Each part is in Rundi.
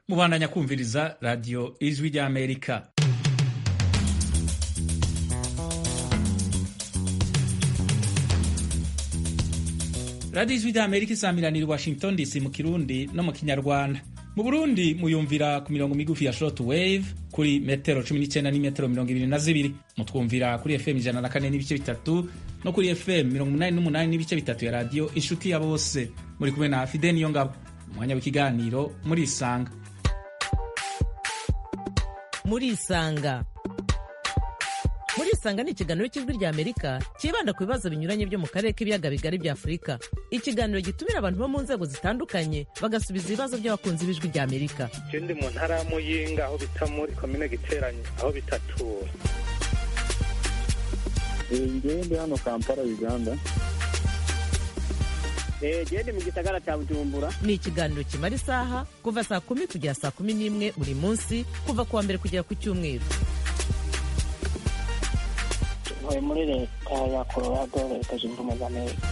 mubandanya kumviriza radiyo ijwi ry'amerika radiyo ijwi ry'amerika isamiranira i washington dc mu kirundi no mu kinyarwanda mu burundi muyumvira ku mirongo migufi ya short wave kuri metero 19 n'imetero mirongo ibiri na zibiri mutwumvira kuri fm ijana na kane n'ibice bitatu no kuri fm mirongo umunani n'umunani n'ibice bitatu ya radiyo inshuti ya bose muri kumwe na fide niyo ngabo umwanya w'ikiganiro muri isanga muri isanga muri isanga ni ikiganiro cy'ijwi rya amerika cyibanda ku bibazo binyuranye byo mu karere k'ibiyaga bigari bya afurika ikiganiro gitumira abantu bo mu nzego zitandukanye bagasubiza ibibazo by'abakunzi b'ijwi rya amerika ndi mu ntara ya muyinga aho bita muri komine giteranye aho bitatura ngewe ndi hano kampala uganda gende mu gisagara cya bujumbura ni ikiganiro kimara isaha kuva saa kumi kugera saa kumi n'imwe buri munsi kuva ku wa mbere kugera ku cyumweru ntuye muri leta ya colorado leta zunze ubumwe za amerika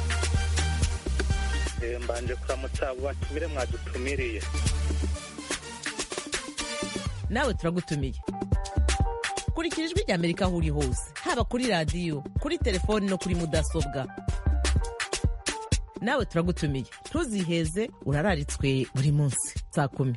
mbanje kuramutsa abo batumire mwadutumiriye nawe turagutumiye kurikira ijwi rya amerika aho uri hose haba kuri radiyo kuri telefoni no kuri mudasobwa nawe turagutumiye ntuziheze urararitswe buri munsi saa kumi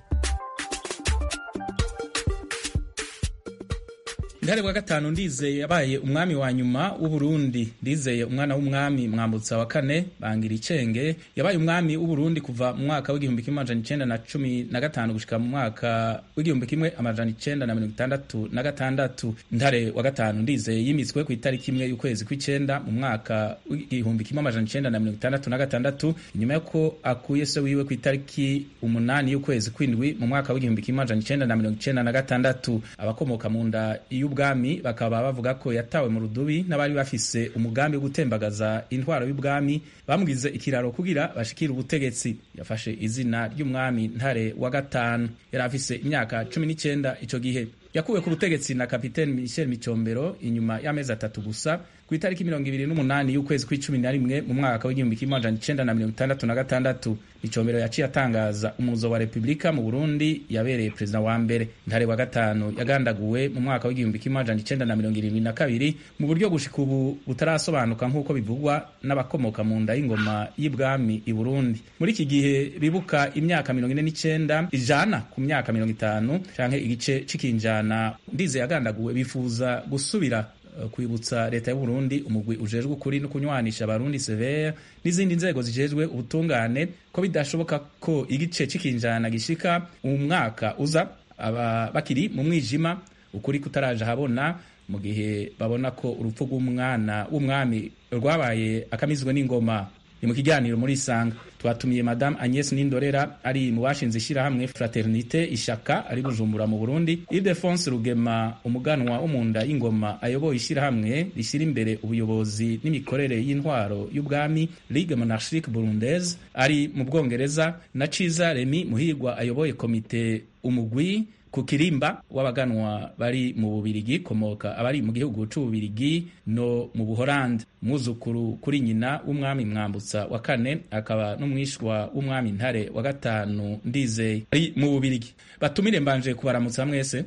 Ndare wa gatanu ndizeye yabaye umwami wa nyuma w'Uburundi ndizeye umwana w'umwami mwambutsa wa kane bangira icenge yabaye umwami w'Uburundi kuva mu mwaka w'igihumbi kimwe amajana icenda na cumi na gatanu gushika mu mwaka w'igihumbi kimwe amajana icenda na mirongo itandatu na gatandatu Ntare wa gatanu ndizeye yimitswe ku itariki imwe y'ukwezi kw'icenda mu mwaka w'igihumbi kimwe amajana icenda na mirongo itandatu na gatandatu inyuma y'uko akuye se wiwe ku itariki umunani y'ukwezi kw'indwi mu mwaka w'igihumbi kimwe amajana icenda na mirongo icenda na gatandatu abakomoka mu nda y'ubwami bakaba bavuga ko yatawe mu rudubi n'abari bafise umugambi wo gutembagaza intwaro y'ubwami bamugize ikiraro kugira bashikire ubutegetsi yafashe izina ry'umwami ntare wa gatanu yari afise imyaka cumi n'icyenda ico gihe yakuwe ku butegetsi na kapiteni michel micombero inyuma y'amezi atatu gusa ku itariki mirongo ibiri n'umunani y'ukwezi kw'icumi na rimwe mu mwaka w'igihumbi kimwe amajana icenda na mirongo itandatu na gatandatu micombero yaciye atangaza umuzo wa repubulika mu burundi yabereye perezida wa mbere ntare wa gatanu yagandaguwe mu mwaka w'igihumbi kimwe amajana icenda na mirongo irindwi na kabiri mu buryo gushika ubu butarasobanuka nk'uko bivugwa n'abakomoka mu nda y'ingoma y'ibwami i burundi muri iki gihe bibuka imyaka mirongo ine n'icenda ijana ku myaka mirongo itanu canke igice c'ikinjana ndize yagandaguwe bifuza gusubira kwibutsa leta y'u Burundi umugwi ujejwe ukuri no kunywanisha abarundi severe n'izindi nzego zijejwe ubutungane ko bidashoboka ko igice c'ikinjana gishika mu mwaka uza aba bakiri mu mwijima ukuri kutaraje habona mu gihe babona ko urupfu rw'umwana w'umwami rwabaye akamizwe n'ingoma ni mu kiganiro muri isanga twatumiye madame Agnes Nindorera ari mu bashinze ishyirahamwe Fraternité Ishaka ari Bujumbura mu Burundi Ildefonse Rugema umuganwa wo mu nda y'ingoma ayoboye ishyirahamwe rishyira imbere ubuyobozi n'imikorere y'intwaro y'ubwami Ligue Monarchique Burundaise ari mu Bwongereza na Ciza Remy Muhirwa ayoboye komite umugwi ku kirimba w'abaganwa bari mu bubirigi komoka abari mu gihugu c'ububirigi no mu buholandi mwuzukuru kuri nyina w'umwami mwambutsa wa kane akaba n'umwishwa w'umwami ntare wa gatanu ndizeye ari mu bubirigi batumire mbanje kubaramutsa mwese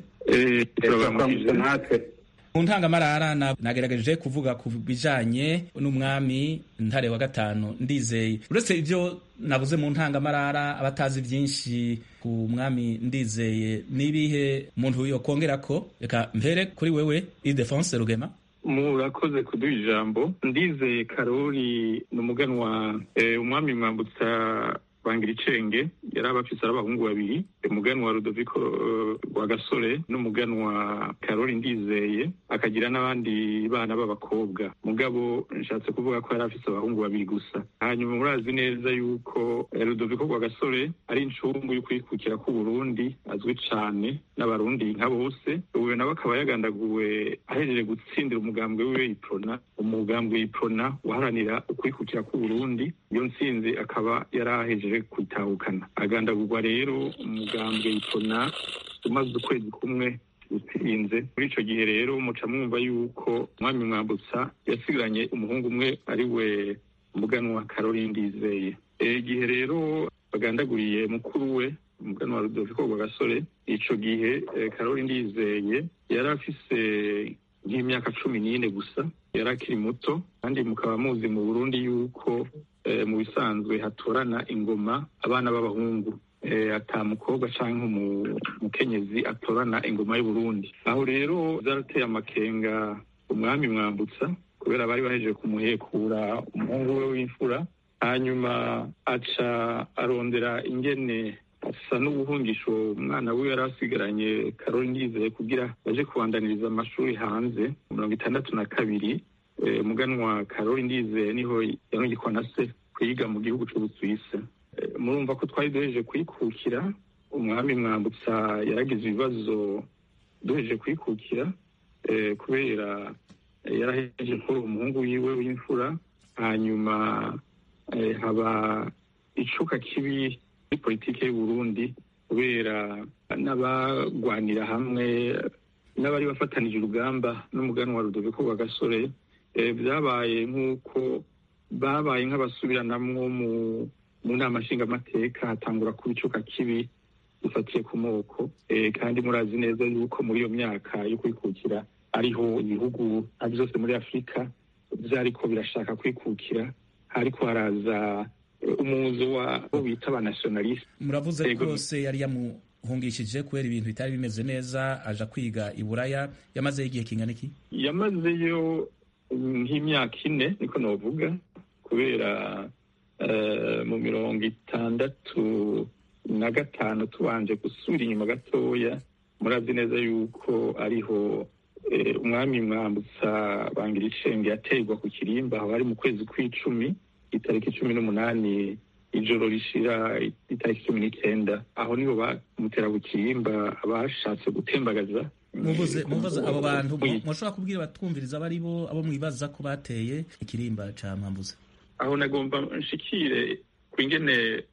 mu ntangamarara nagerageje kuvuga ku bijanye n'umwami ntare wa gatanu ndizeye uretse ibyo nabuze mu ntangamarara abatazi byinshi ku mwami ndizeye n'ibihe umuntu yokongera ko reka mpere kuri wewe Ildefonse Rugema murakoze kuduha ijambo ndizeye karori ni umuganwa umwami mwambutsa bangira icenge yari abafise ari abahungu babiri umuganwa Rudoviko rwa gasore n'umuganwa karori ndizeye akagira n'abandi bana b'abakobwa mugabo nshatse kuvuga ko yari afise abahungu babiri gusa hanyuma murazi neza yuko Rudoviko rwa gasore ari incungu y'ukwikukira k'uburundi azwi cane n'abarundi nka bose ubu nawe akaba yagandaguwe ahejeje gutsindira umugambwe wiwe iprona umugambwe iprona waharanira ukwikukira k'uburundi iyo ntsinzi akaba yari ahejeje kwitahukana agandagurwa rero umugambwe iprona umaze ukwezi kumwe utsinze muri ico gihe rero muca mwumva yuko umwami mwambutsa yasigiranye umuhungu umwe ari we umuganwa karori ndizeye igihe rero bagandaguriye mukuru we umuganwa rudoviko rwagasore ico gihe karori ndizeye yari afise nk'imyaka cumi n'ine gusa yari akiri muto kandi mukaba muzi mu burundi yuko mu bisanzwe hatorana ingoma abana b'abahungu ata mukobwa cyangwa umukenyezi atorana ingoma y'uburundi aho rero byarateye amakenga umwami mwambutsa kubera bari bahejeje kumuhekura umuhungu we w'imfura hanyuma aca arondera ingene asa n'ubuhungisho umwana we yari asigaranye karori ndizeye kugira baje kubandaniriza amashuri hanze mirongo itandatu na kabiri umuganwa karori ndizeye niho yarungikwa na se kwiga mu gihugu c'ubusuwisi murumva ko twari duhejeje kwikukira umwami mwambutsa yaragize ibibazo duhejeje kwikukira kubera yarahejeje kuri umuhungu wiwe w'imfura hanyuma haba icuka kibi muri politiki y'uburundi kubera n'abagwanira hamwe n'abari bafatanije urugamba n'umuganwa rudoviko rwa gasore byabaye nk'uko babaye nk'abasubiranamwo mu nama nshingamateka hatangura kuba icuka kibi dufatiye ku moko kandi murazi neza yuko muri iyo myaka yo kwikukira ariho ibihugu ari byose muri afurika byariko birashaka kwikukira hariko haraza umuzo wa bita abanationaliste muravuze rwose yari yamuhungishije kubera ibintu bitari bimeze neza aja kwiga i buraya yamazeyo igihe kingana iki yamazeyo nk'imyaka ine niko novuga kubera mu mirongo itandatu na gatanu tubanje gusubira inyuma gatoya murazi neza yuko ariho umwami mwambutsa bangira icenge yaterwa ku kirimba aho ari mu kwezi kw'icumi itariki cumi n'umunani ijoro rishira itariki cumi n'icyenda aho niho bamutera ku kirimba bashatse gutembagaza muvuze muvuze abo bantu mushobora kubwira batwumviriza abo ari bo abo mwibaza ko bateye ikirimba ca mwambuza aho nagomba nshikire ku ingene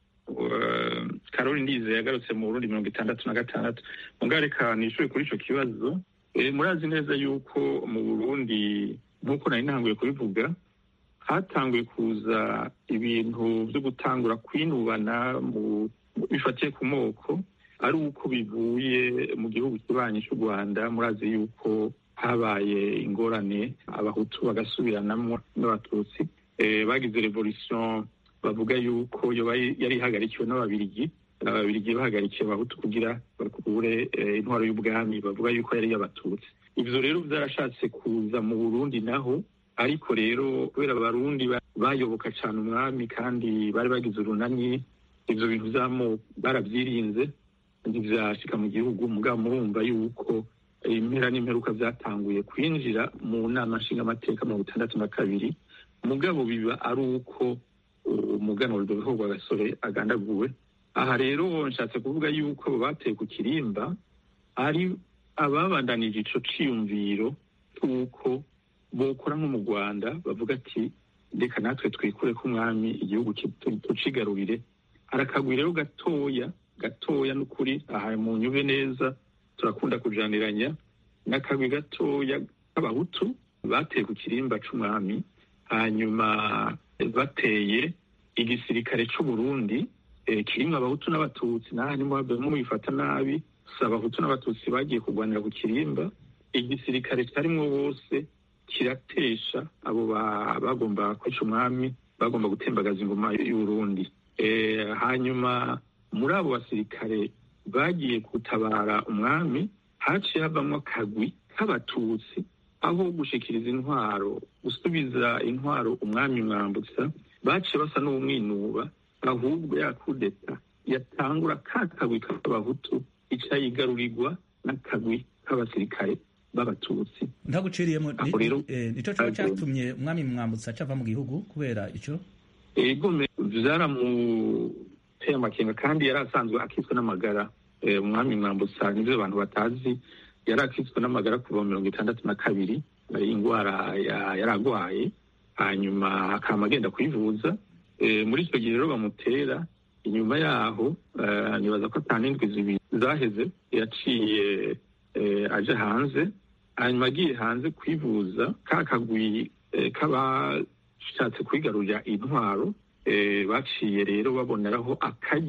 karori ndize yagarutse mu burundi mirongo itandatu na gatandatu mungareka nishure kuri ico kibazo murazi neza yuko mu burundi nk'uko nari ntanguye kubivuga hatanguye kuza ibintu byo gutangura kwinubana bifatiye ku moko ari uko bivuye mu gihugu kibanyi cy'u rwanda murazi yuko habaye ingorane abahutu bagasubiranamo n'abatutsi bagize revolution bavuga yuko yari ihagarikiwe n'ababirigi ababirigi bahagarikiye abahutu kugira bakure intwaro y'ubwami bavuga yuko yari iy'abatutsi ivyo rero vyarashatse kuza mu burundi naho ariko rero kubera abarundi bayoboka cane umwami kandi bari bagize urunani ivyo bintu vy'amoko baravyirinze ntivyashika mu gihugu mugabo murumva yuko impera n'imperuka vyatanguye kwinjira mu nama nshingamateka mirongo itandatu na kabiri mugabo biba ari uko umugana wa rudoviko rwa gasore agandaguwe aha rero nshatse kuvuga yuko abo bateye ku kirimba ari ababandanije ico ciyumviro c'uko bokora nko mu rwanda bavuga ati reka natwe twikure ko umwami igihugu tucigarurire arakagwi rero gatoya gatoya n'ukuri aha mu nyube neza turakunda kujaniranya n'akagwi gatoya k'abahutu bateye ku kirimba c'umwami hanyuma bateye igisirikare c'uburundi kirimwo abahutu n'abatutsi naha nimwabemo mubifata nabi si abahutu n'abatutsi bagiye kurwanira ku kirimba igisirikare cyarimwo bose kiratesha abo bagomba kwica umwami bagomba gutembagaza ingoma y'uburundi hanyuma muri abo basirikare bagiye gutabara umwami haciye havamwo akagwi k'abatutsi aho gushikiriza intwaro gusubiza intwaro umwami mwambutsa baciye basa n'umwinuba ahubwo ya kudeta yatangura ka kagwi k'abahutu ica yigarurirwa n'akagwi k'abasirikare b'abatutsi ntaguciriyemo nico coba catumye umwami mwambutsa cava mu gihugu kubera ico ego vyaramuteye amakenga kandi yari asanzwe akitswe n'amagara umwami mwambutsa nivyo abantu batazi yari akitswe n'amagara kuva mu mirongo itandatu na kabiri ingwara yari agwaye hanyuma akama agenda kwivuza muri icyo gihe rero bamutera inyuma yaho nibaza ko ata n'indwi zibiri zaheze yaciye aje hanze hanyuma agiye hanze kwivuza ka kagwi k'abashatse kwigarurira intwaro baciye rero baboneraho akaryo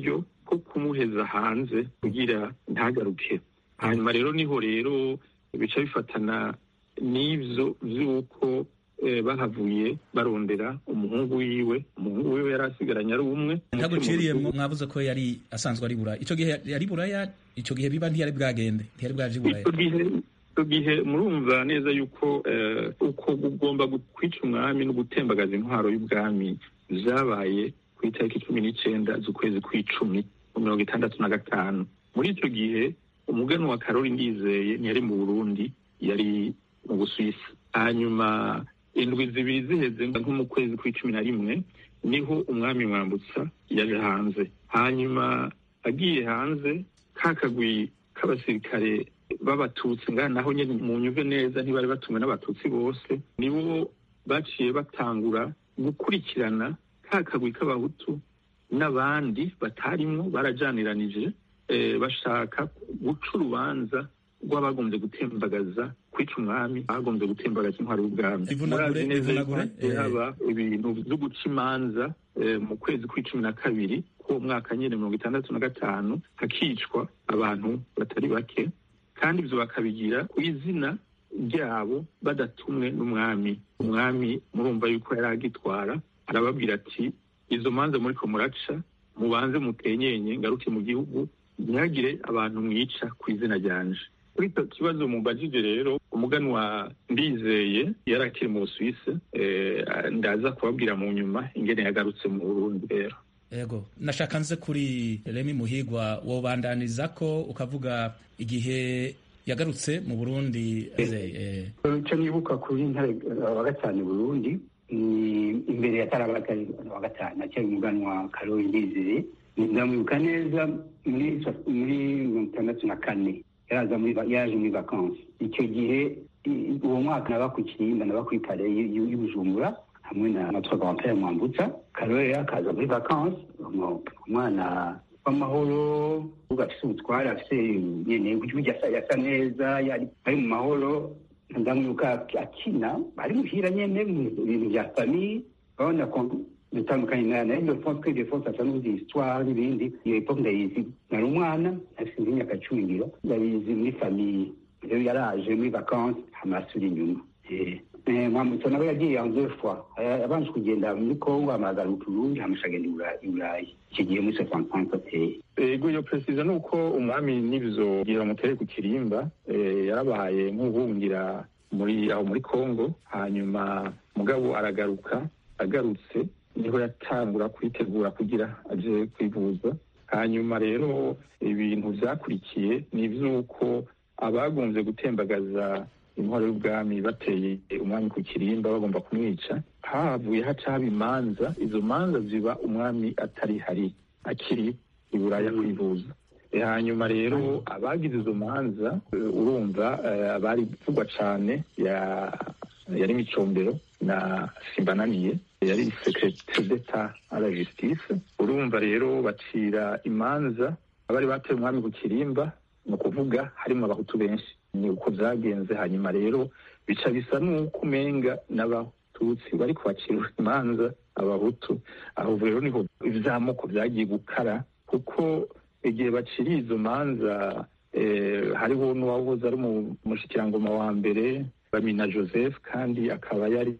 ko kumuheza hanze kugira ntagaruke hanyuma rero niho rero bica bifatana n'ivyo vy'uko eh, bahavuye barondera umuhungu wiwe umuhungu wiwe yari asigaranye ari umwe ntaguciriyemwo mwavuze ko yari asanzwe ari buraya ico gihe yari buraya ico gihe biba ntiyari bwagende ntiyari bwaje i buraya icyo gihe icyo gihe murumva neza yuko eh, uko ugomba gu- kwica umwami no gutembagaza intwaro y'ubwami vyabaye ku itariki cumi n'icenda z'ukwezi kw'icumi mu mirongo itandatu na gatanu muri icyo gihe umugani wa karori ndizeye ntiyari mu burundi yari mu busuwisi hanyuma indwi zibiri ziheze nko mu kwezi kw'icumi na rimwe niho umwami mwambutsa yaje hanze hanyuma agiye hanze ka kagwi k'abasirikare b'abatutsi ngaha naho nyine mu nyumve neza ntibari batumwe n'abatutsi bose nibo baciye batangura gukurikirana ka kagwi k'abahutu n'abandi batarimwo barajaniranije eh, bashaka guca urubanza rw'abagombye gutembagaza kwica umwami bagombye gutembagaza intwaro y'ubwami Ivunagure, Murazi neza yuko ivunagure, hagiye eh. haba ibintu vyo guca imanza eh, mu kwezi kw'icumi na kabiri k'uwo mwaka nyine mirongo itandatu na gatanu hakicwa abantu batari bake kandi ivyo bakabigira ku izina ryabo badatumwe n'umwami umwami murumva yuko yari agitwara arababwira ati izo manza muriko muraca mubanze mutenyenye ngaruke mu gihugu ntihagire abantu mwica ku izina ryanje kuri icyo kibazo mubajije rero umuganwa ndizeye yari akiri mu busuwisi eh, ndaza kubabwira mu nyuma ingene yagarutse mu burundi rero Ego, nashaka nze kuri Remy Muhigwa wobandaniza ko ukavuga igihe yagarutse mu Burundi eh, icyo nibuka kuri ntare wa gatanu i burundi ni imbere ya tarabaka wa gatanu acyari umuganwa karori ndizeye ndamwibuka neza muri muri mirongo itandatu na kane yaraza muri va- yaje muri vakansi icyo gihe i- uwo mwaka naba ku kirimba naba kuri pare y'i- y'i bujumbura hamwe na natwe grand mwambutsa karori rero akaza muri vakansi umu- umwana w'amahoro uvuga afise ubutware afise nyene burya asa yasa neza yari ari mu mahoro ndamwibuka akina ari muhira nyene mu bintu vya famille urabona ko bitandukanye na na iyo fonse que des fois asa n'uzi histoire n'ibindi iyo epoque ndayizi nari umwana afise nk'imyaka cumi ngiro ndayizi muri famille rero yaraje muri vacances amasura inyuma Eh, eh, mwamutsa nawe yagiye en deux fois Eh, yabanje kugenda muri congo amagaruka urundi hamusha agenda i Bura- i burayi icyo gihe muri soixante ateye ego iyo perezida ni uko umwami n'ivyo gira bamutere ku kirimba eh, yarabaye nk'uhungira muri aho muri congo hanyuma mugabo aragaruka agarutse niho yatangura kwitegura kugira aje kwivuza hanyuma rero ibintu vyakurikiye ni ivy'uko abagombye gutembagaza intwaro y'ubwami bateye umwami ku kirimba bagomba kumwica havuye haca haba imanza izo manza ziba umwami atari hari akiri i buraya kwivuza E, hanyuma rero abagize izo manza eh, urumva eh, abari vugwa cane ya- yari micombero na simbananiye yari secretaire d'etat à la justice urumva rero bacira imanza abari bateye umwami ku kirimba ni ukuvuga harimo abahutu benshi ni uko vyagenze hanyuma rero bica bisa n'uko umenga n'abatutsi bari kubacira imanza abahutu aho rero niho ivy'amoko vyagiye gukara kuko igihe baciriye izo manza eh, hariho n'uwahoze ari mu- umushikirangoma wa mbere bamina joseph kandi akaba yari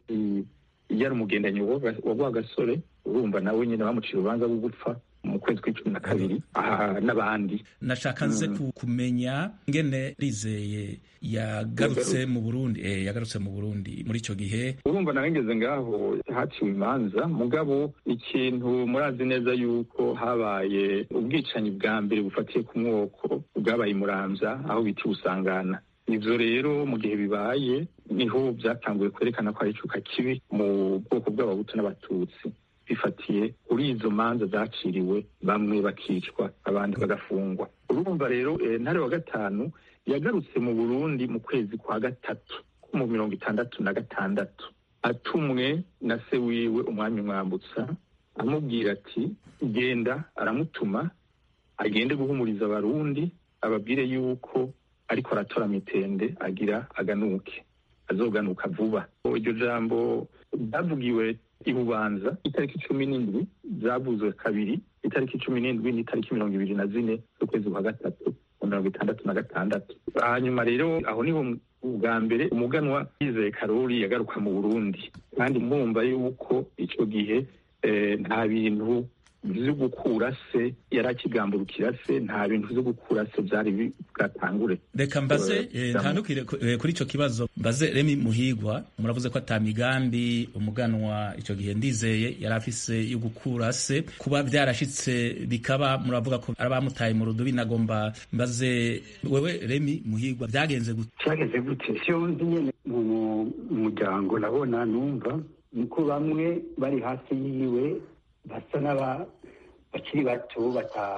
yari umugendanyi wa wa rwagasore urumva nawe nyine bamucira urubanza rwo gupfa mu kwezi kw'icumi na kabiri aha n'abandi nashaka nze ku- kumenya ngene rizeye yagarutse mu Burundi eh, yagarutse mu Burundi muri ico gihe urumva nawe ngeze ngaho haciwe imanza mugabo ikintu murazi neza yuko habaye ubwicanyi bwa mbere bufatiye ku mwoko bwabaye i muramvya aho bita usangana ivyo rero mu gihe bibaye niho vyatanguye kwerekana ko ari icuka kibi mu bwoko bw'abahutu n'abatutsi bifatiye kuri izo manza zaciriwe bamwe bakicwa abandi bagafungwa urumva rero eh, ntare wa gatanu yagarutse mu burundi mu kwezi kwa gatatu mu mirongo itandatu na gatandatu atumwe na se wiwe umwami mwambutsa amubwira ati genda aramutuma agende guhumuriza abarundi ababwire yuko ariko aratora mitende agira aganuke azoganuka vuba iryo jambo ryavugiwe i bubanza itariki cumi n'indwi zavuzwe kabiri itariki itariki cumi n'indwi n'itariki mirongo ibiri na zine z'ukwezi kwa gatatu mu mirongo itandatu na gatandatu hanyuma rero aho niho ubwa mbere umuganwa yizeye karori yagaruka mu burundi kandi mwumva yuko icyo gihe nta bintu vyo gukura se yari akigamburukira se nta bintu vyo gukura se vyari bwatangure reka mbaze ntandukire kuri ico kibazo mbaze remi muhigwa muravuze ko ata migambi umuganwa ico gihe ndizeye yari afise yo gukura se kuba vyarashitse bikaba muravuga ko ari abamutaye mu rudubi nagomba mbaze wewe remi muhigwa vyagenze gute vyagenze gute siyo nzi nyene mu muryango nabona numva niko bamwe bari hafi yiwe basa n'aba bakiri bato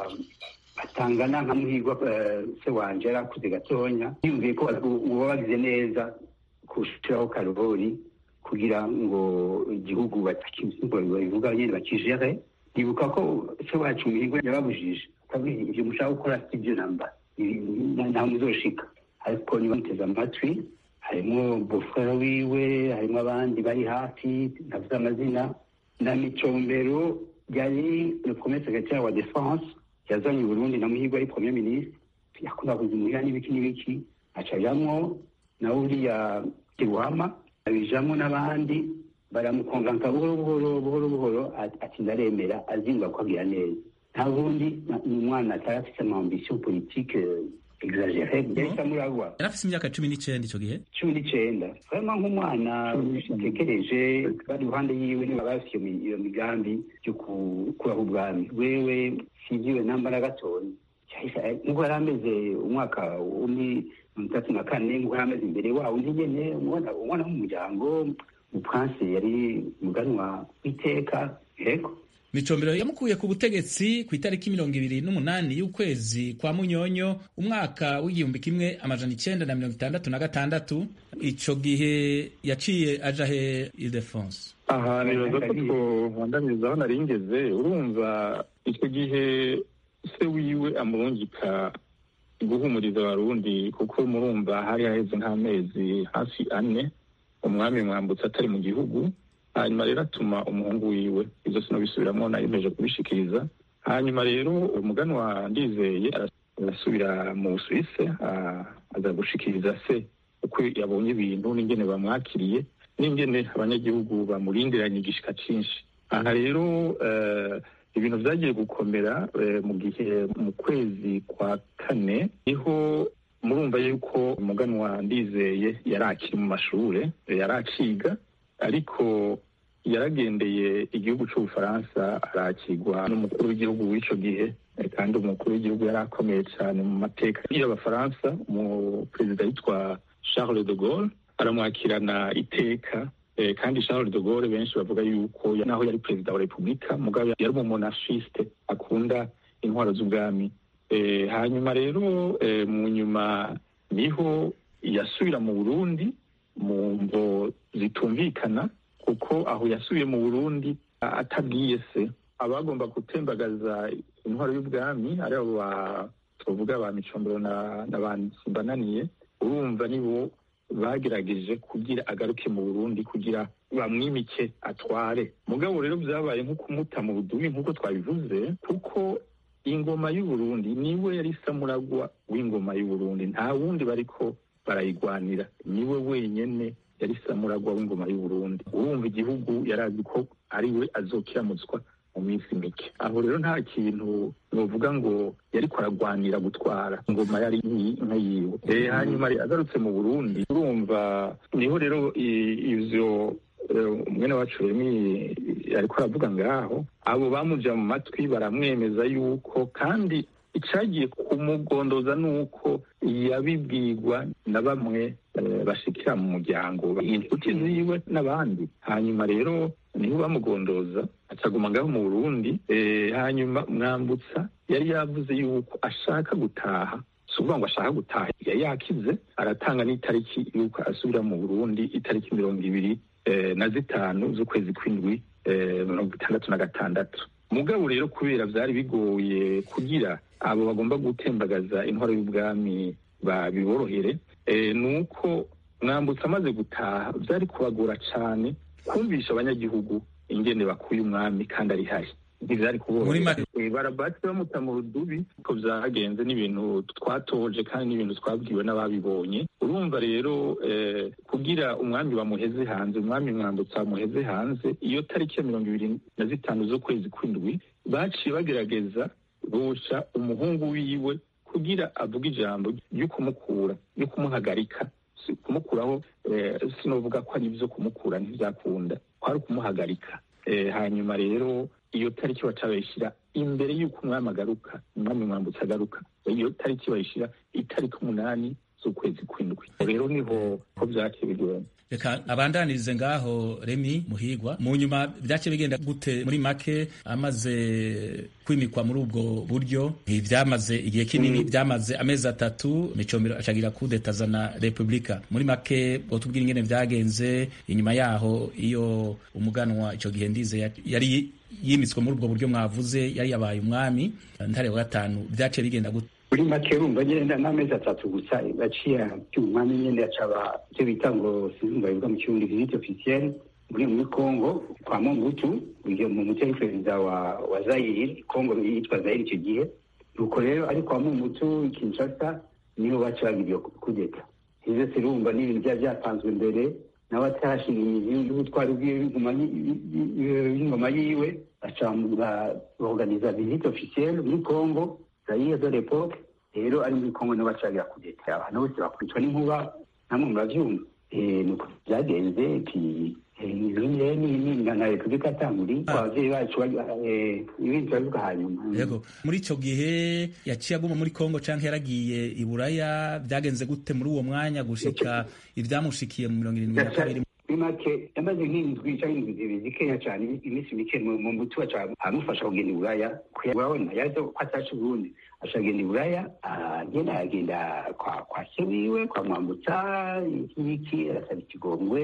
batangana nka muhigwa se wanje yari akuze gatonya yumviye ko uba bagize neza kushiraho karori kugira ngo igihugu babivuga nyene bakijere ndibuka ko se wacu muhigwa yababujije ivyo mushaka gukora si vyo namba ntaho muzoshika ariko niba muteze amatwi harimwo bofrere wiwe harimwo abandi bari hafi navuze amazina na micombero yari le premier secrétaire wa défense yazanye uburundi na muhigwa ari premier ministre yakunda kuzimuhira n'ibiki n'ibiki acajamwo na uriya kiruhama abijamwo n'abandi baramukonganka buhoro buhoro buhoro buhoro ati ndaremera azingwa ko agira neza nta bundi ni umwana atari afise ama ambition politique exagere yahise amuragwa yari afise imyaka cumi n'icenda ico gihe cumi n'icenda vraiment nk'umwana utekereje bari iruhande yiwe niba bafise iyo migambi yo gukuraho ubwami wewe sivyiwe namba na gatonya nkuko yari ameze umwaka w'umi mirongo itatu na kane nkuko yari ameze imbere wawo undi nyene umwana w'umuryango umupanse yari umuganwa w'iteka yego micombero yamukuye ku butegetsi ku itariki mirongo ibiri n'umunani y'ukwezi kwa munyonyo umwaka w'igihumbi kimwe amajana icenda na mirongo itandatu na gatandatu ico gihe yaciye aja he ildefonse aha nibaza ko twohondamiriza aho nari ngeze urumva icyo gihe se wiwe amurungika guhumuriza abarundi kuko murumva hari haheze nk'amezi hafi ane umwami mwambutse atari mu gihugu hanyuma rero atuma umuhungu wiwe ibyo sinobisubiramwo nayemeje kubishikiriza hanyuma rero umuganwa ndizeye arasubira mu busuwise aza gushikiriza se uko yabonye ibintu n'ingene bamwakiriye n'ingene abanyagihugu bamurindiranye igishika cinshi aha rero ibintu vyagiye gukomera mu gihe mu kwezi kwa kane niho murumva yuko umuganwa ndizeye yari akiri mu mashure yari akiga ariko yaragendeye igihugu c'ubufaransa arakirwa n'umukuru w'igihugu w'ico gihe kandi umukuru w'igihugu yari akomeye cyane mu mateka y'abafaransa mu perezida yitwa charles de gaulle aramwakirana iteka kandi charles de gaulle benshi bavuga yuko naho yari perezida wa repubulika mugabo yari umumonafiste akunda intwaro z'ubwami hanyuma rero mu nyuma niho yasubira mu burundi mu mvo zitumvikana kuko aho yasubiye mu burundi atabwiye se abagomba gutembagaza intwaro y'ubwami ari abo tuvuga ba micombero na ba simbananiye urumva nibo bagerageje kugira agaruke mu burundi kugira bamwimike atware mugabo rero byabaye nko kumuta mu budubi nk'uko twabivuze kuko ingoma y'uburundi niwe yari samuragwa w'ingoma y'uburundi nta wundi bariko barayigwanira niwe wenyene yari samuragwa w'ingoma y'uburundi urumva igihugu yari azi ko ari we azokiramutswa mu minsi mike aho rero nta kintu novuga ngo yariko aragwanira gutwara ingoma yari nka yiwe hanyuma agarutse mu burundi urumva niho rero ivyo mwene wacu remi ariko aravuga ngaho abo bamuja mu matwi baramwemeza yuko kandi icagiye kumugondoza nuko yabibwirwa na bamwe bashikira mu muryango inshuti ziwe n'abandi hanyuma rero niho bamugondoza acaguma ngaho mu burundi hanyuma mwambutsa yari yavuze yuko ashaka gutaha si ukuvuga ngo ashaka gutaha yari yakize aratanga n'itariki yuko asubira mu burundi itariki mirongo ibiri na zitanu z'ukwezi kw'indwi mirongo itandatu na gatandatu mugabo rero kubera vyari bigoye kugira abo bagomba gutembagaza intwaro y'ubwami babiborohere ni uko mwambutse amaze gutaha byari kubagora cyane kumvisha abanyagihugu ingene bakuye umwami kandi ari hari ntivyari Muri make- kubona barabasi bamuta mu rudubi ko vyagenze n'ibintu twatoje kandi n'ibintu twabwiwe n'ababibonye urumva rero eh, kugira umwami bamuheze hanze umwami mwambutsa bamuheze hanze iyo tariki ya mirongo ibiri na zitanu z'ukwezi kw'indwi baciye bagerageza bosha umuhungu wiwe kugira avuge ijambo ryo kumukura ryo kumuhagarika Si kumukuraho eh, sinovuga ko ari ibyo kumukura ntibyakunda kwari ukumuhagarika Eh, hanyuma rero iyo tariki baca bayishyira imbere y'uko umwami agaruka umwami mwambutsa agaruka iyo tariki bayishyira itariki umunani z'ukwezi kw'indwi rero niho ko vyaciye bigenda reka abandanirize ngaho remi muhigwa mu nyuma byace bigenda gute muri make amaze kwimikwa muri ubwo buryo ntibyamaze igihe kinini byamaze amezi atatu micombero acagira kudeta azana repubulika muri make botubwira ingene vyagenze inyuma yaho iyo umuganwa ico gihe ndize ya- yari yimitswe muri ubwo buryo mwavuze yari yabaye umwami ntare wa gatanu vyace bigenda gute muri make urumva nyine n'amezi atatu gusa baciye umwami nyine acaba icyo bita ngo sinumva bivuga mu kirundi visite officielle muri muri congo kwa mobutu uyu mu muti ari perezida wa wa zayiri congo yitwa zayiri icyo gihe nuko rero ari kwa mobutu kinshasa niho baca bagira iyo kudeta ivyo se urumva ni ibintu byari byapanzwe mbere nawe atarashinga imizi y'ubutwari bw'ingoma y'ingoma yiwe baca baorganiza visite officielle muri congo zaire de l'époque rero ari muri congo niho bacagira kudeta abantu bose bakubitwa n'inkuba namwe muravyumva Eh, nuko vyagenze pi na repubulika atanguri abavyeyi bacu bari- eh, ibindi turabivuga hanyuma yego muri ico gihe yaciye aguma muri kongo canke yaragiye i buraya vyagenze gute muri uwo mwanya gushika ivyamushikiye mu mirongo irindwi na kabiri muri make yamaze nk'indwi cyangwa indwi zibiri zikeya cyane iminsi mike mu mu muti wacu aramufasha kugenda i buraya urabona yaje ko ataca i burundi aca agenda i buraya agenda agenda kwa kwa se wiwe kwa mwambutsa iki n'iki arasaba ikigongwe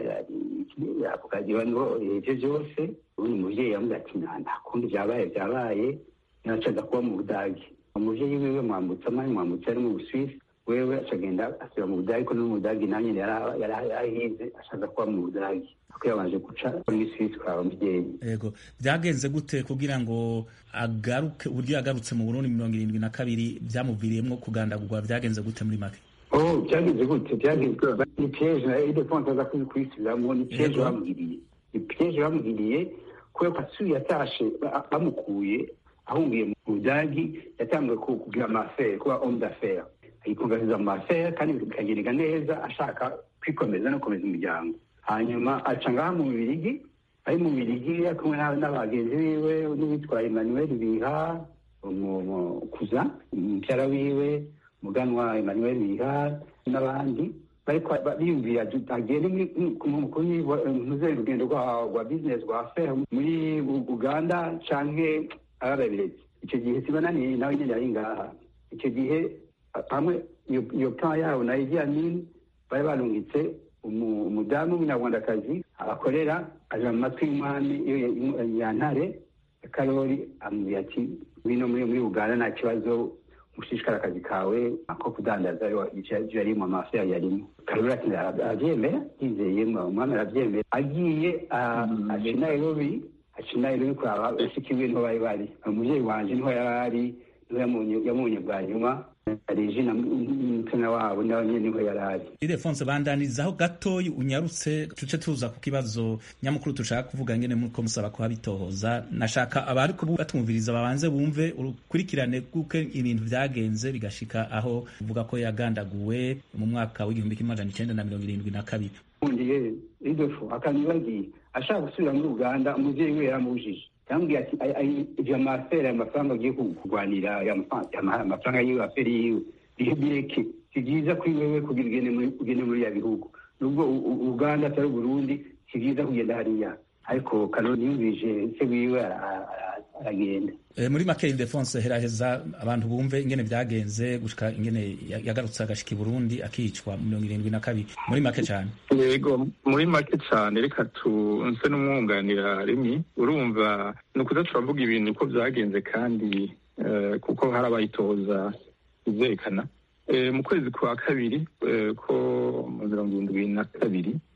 akagira ngo ibyo byose uyu muvyeyi yamubwira ati nta nta kundi vyabaye vyabaye nacaga kuba mu budagi umuvyeyi wiwe mwambutsa mwari mwambutsa ari mu buswisi wewe acagenda asubira mu budagi ko no mu budagi nanjye yari yarahize ashaka kuba mu budagi kuko yabanje guca muri swisi kwa muvyeyi yego vyagenze gute kugira ngo agaruke uburyo yagarutse mu burundi mirongo irindwi na kabiri vyamuviriyemwo kugandagurwa vyagenze gute muri make oh byagenze gute byagenze ni piège na idefonse aza kubisubiramwo ni piège Yego. bamugiriye ni piège bamugiriye kubera ko asuye yatashe ba- bamukuye ahungiye mu budagi yatanguye ku- kugira amafere kuba homme d'affaires ayikungahiza mu mafere kandi bikageneka neza ashaka kwikomeza no gukomeza umuryango hanyuma aca ngaha mu bibirigi ari mu bibirigi ari kumwe n'aba- n'abagenzi biwe n'uwitwa emmanuel biha umu- umu- kuza umubyara wiwe umuganwa emmanuel biha n'abandi bariko ba- biyumvira du- agende muri- mu- kuri ntuze urugendo rwa rwa business rwa affaire muri U- uganda canke arababirezi icyo gihe sibananiye nawe nyene yari ngaha icyo gihe a- hamwe iyo iyo plan yabo na Idi Amin bari barungitse umu- umudamu w'umunyarwandakazi abakorera aja mu matwi y'umwami iyo ya- ya ntare karori amubwira ati ngwino muri muri uganda nta kibazo ushishikara akazi kawe ako kudandaza ivyo yarimo amafi yarimo karori ati aravyemera yizeye umwami aravyemera agiye ah, aca i nairobi aca i nairobi kuraba bashiki biwe niho bari bari umuvyeyi wanje niho yari ari niho yamunye- yamunye bwa nyuma regina umutima wabo nawe nyene niho yari ari idefonse bandanirizaho gatoyi unyarutse tuce tuza ku kibazo nyamukuru tushaka kuvuga ngene muko musaba ko habitohoza nashaka abari ko batumviriza babanze bumve urukurikirane bw'uko ibintu vyagenze bigashika aho uvuga ko yagandaguwe mu mwaka w'igihumbi kimwe amajana icenda na mirongo irindwi na kabiri nkundiye idofo akanibagiye ashaka gusubira muri uganda umuvyeyi we yaramubujije yambwiye ati "Ay- ay- ivyo amafere aya mafaranga ugiye ku- kurwanira aya mafa- ama- amafaranga yiwe afere yiwe bihe bireke si byiza kuri wewe kugira ugende muri ugende muri ya bihugu nubwo u- u- uganda atari uburundi si byiza kugenda hariya ariko karori yumvije se wiwe ara- ara- aragenda e, muri make idefonse heraheza abantu bumve ingene vyagenze gushika ingene ya- yagarutse agashika i burundi akicwa mu mirongo irindwi na kabiri muri make cane yego muri make cyane reka tunse n'umwunganira rimwe urumva ni ukuza turavuga ibintu uko byagenze kandi eh, kuko hari abayitoza ivyerekana Eh, mu kwezi kwa kabiri eh, ko mu mirongo irindwi na kabiri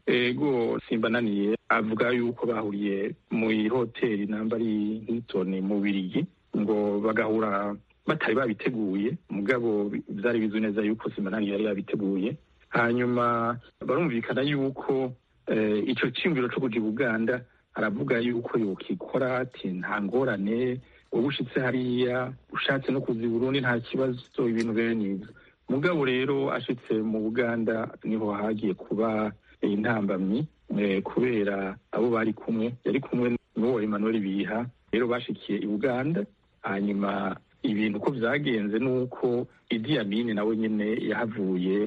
ego simbananiye avuga yuko bahuriye mu ihoteli namba ari hilton mu birigi ngo bagahura batari babiteguye mugabo byari bizwi neza yuko simbananiye yari yabiteguye hanyuma barumvikana yuko icyo cyiyumviro cyo kuja uganda aravuga yuko yokikora ati nta ngorane uba ushitse hariya ushatse no kuza i burundi nta kibazo ibintu bene ibyo mugabo rero ashitse mu buganda niho hagiye kuba intambamyi kubera abo bari kumwe yari kumwe n'uwo emmanuel biha rero bashikiye i buganda hanyuma ibintu uko byagenze ni uko idi amini nawe nyine yahavuye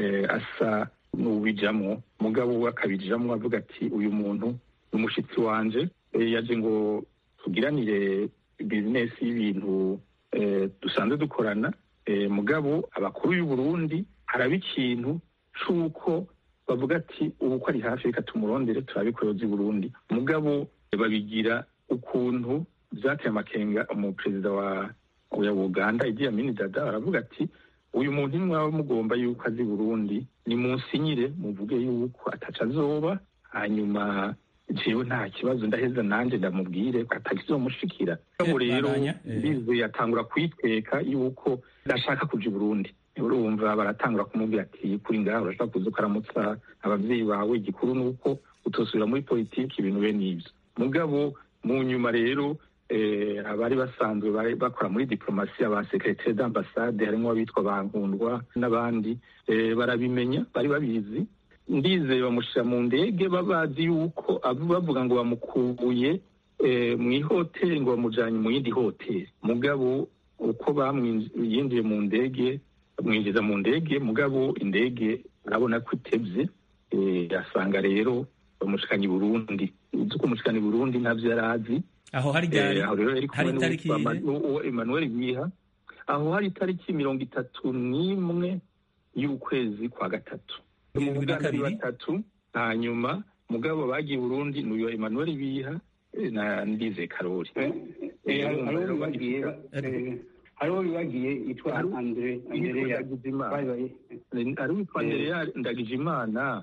asa n'uwijamo mugabo we akabijamo avuga ati uyu muntu ni umushyitsi wanje yaje ngo tugiranire bizinesi y'ibintu dusanzwe dukorana mugabo abakuru y'u Burundi haraba ikintu c'uko bavuga ati ubu ko ari hafi reka tumurondere turabikoze i Burundi mugabo babigira ukuntu byateye amakenga umuperezida wa ya Uganda Idi Amin Dada aravuga ati uyu muntu nimwaba mugomba yuko azi Burundi ni munsinyire muvuge yuko ataca azoba hanyuma jewe nta kibazo ndaheza nanje ndamubwire atakizomushikira ubu rero bizeye atangura kwiteka yuko ndashaka kuja i Burundi urumva baratangura kumubwira ati kuri ngaho urashaka kuza ukaramutsa abavyeyi bawe igikuru nuko utosubira muri politiki ibintu bene ivyo mugabo mu nyuma rero abari basanzwe bakora muri diplomasi aba secretaire d'ambassade harimo abitwa bankundwa n'abandi barabimenya bari babizi ndizeye bamushyira mu ndege babazi yuko bavuga ngo bamukubuye mu ihoteli ngo bamujyanye mu yindi hoteli mugabo uko yinjiye mu ndege bamwinjiza mu ndege mugabo indege arabona ko itebye asanga rero bamushikanye i burundi uzi kumushikana i burundi ntabyo yari azi aho hari gari hari itariki Emmanuel Biha aho hari itariki mirongo itatu n'imwe y'ukwezi kwa gatatu umugambi batatu hanyuma mugabo bagiye Burundi n'uyo Emmanuel Biha na Ndize Karori hariho bibagiye yitwa Andre Andrea ari witwa Andrea Ndagijimana